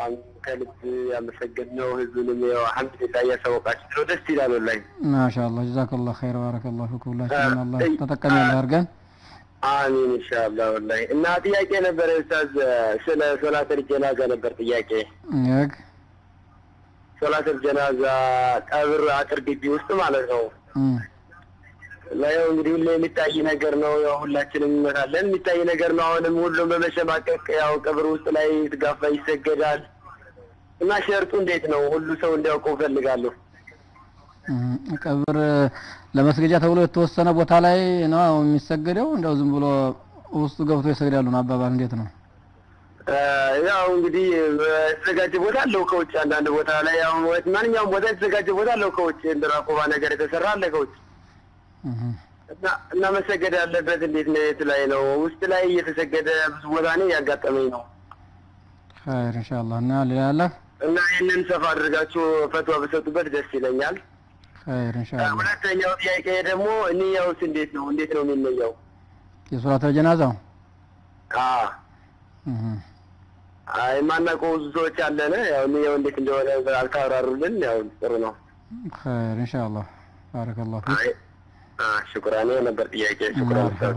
ከልብ ያመሰገንነው ህዝቡንም ያው አልሐምዱሊላህ እያሳወቃችሁ ነው። ደስ ይላል ወላሂ። ማሻአላህ ጀዛከላህ ኸይር ባረከላሁ ፊኩም ሁላችንም አላህ ተጠቃሚ ያለ አድርገን አሚን ኢንሻአላህ ወላሂ። እና ጥያቄ ነበረ ኡስታዝ ስለ ሶላተል ጀናዛ ነበር ጥያቄ። ይግ ሶላተል ጀናዛ ቀብር አጥር ግቢ ውስጥ ማለት ነው። እም፣ ያው እንግዲህ ሁሌ የሚታይ ነገር ነው። ያው ሁላችንም እንመታለን የሚታይ ነገር ነው። አሁንም ሁሉም በመሸማቀቅ ያው ቀብር ውስጥ ላይ ትጋፋ ይሰገዳል። እና ሸርጡ እንዴት ነው? ሁሉ ሰው እንዲያውቀው ፈልጋለሁ። እም፣ ቀብር ለመስገጃ ተብሎ የተወሰነ ቦታ ላይ ነው የሚሰገደው እንደው ዝም ብሎ ውስጡ ገብቶ ይሰግዳሉ ነው አባባል እንዴት ነው እ፣ ያው እንግዲህ የተዘጋጀ ቦታ አለው ከውጭ። አንዳንድ ቦታ ላይ ያው ማንኛውም ቦታ የተዘጋጀ ቦታ አለው ከውጭ። እንደ ራቆባ ነገር የተሰራ አለ ከውጭ እም፣ እና እና መሰገድ ያለበት እንዴት ነው? የት ላይ ነው? ውስጥ ላይ እየተሰገደ ብዙ ቦታ ነው ያጋጠመኝ ነው። ኸይር ኢንሻአላህ እና ሌላ ያለ እና ይህንን ሰፋ አድርጋችሁ ፈትዋ በሰጡበት ደስ ይለኛል። ኸይር ኢንሻአላህ ሁለተኛው ጥያቄ ደግሞ ንያውስ እንዴት ነው? እንዴት ነው የሚነያው? የሶላተል ጀናዛው አዎ እም፣ አይ ማናውቀው ብዙ ሰዎች አለን። ያው ንያው እንዴት እንደሆነ አልካብራሩልን። ያው ጥሩ ነው። ኸይር ኢንሻአላህ ባረከላሁ ፊክ አይ አ ሽኩራን ይሄ ነበር ጥያቄ። ሽኩራን ኡስታዝ።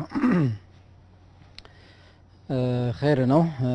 ኸይር ነው እ፣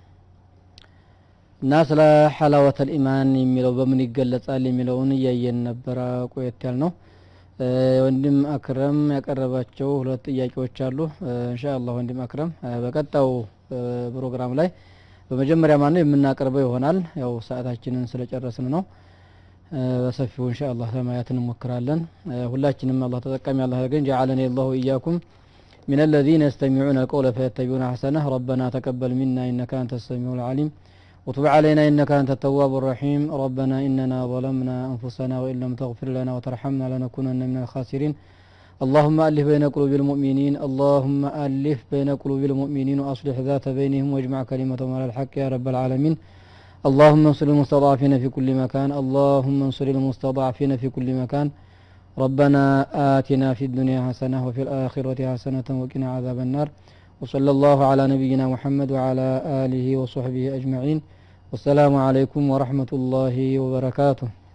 እና ስለ ሐላወተል ኢማን የሚለው በምን ይገለጻል የሚለውን እያየን ነበረ ቆየት ያል ነው። እ፣ ወንድም አክረም ያቀረባቸው ሁለት ጥያቄዎች አሉ። እ፣ ኢንሻአላህ ወንድም አክረም እ፣ በቀጣው እ፣ ፕሮግራም ላይ በመጀመሪያ ማን ነው የምናቀርበው ይሆናል። ያው ሰዓታችንን ስለጨረስን ነው እ፣ በሰፊው ኢንሻአላህ ለማየት እንሞክራለን። እ፣ ሁላችንም አላህ ተጠቃሚ አላህ ያድርገን። ጀዐለኒ አላሁ ኢያኩም من الذين يستمعون القول فيتبعون أحسنه ربنا تقبل منا إنك أنت السميع العليم وتب علينا إنك أنت التواب الرحيم ربنا إننا ظلمنا أنفسنا وإن لم تغفر لنا وترحمنا لنكونن من الخاسرين اللهم ألف بين قلوب المؤمنين اللهم ألف بين قلوب المؤمنين وأصلح ذات بينهم واجمع كلمتهم على الحق يا رب العالمين اللهم انصر المستضعفين في كل مكان اللهم انصر المستضعفين في كل مكان ربنا آتنا في الدنيا حسنة وفي الآخرة حسنة وقنا عذاب النار وصلى الله على نبينا محمد وعلى آله وصحبه أجمعين والسلام عليكم ورحمة الله وبركاته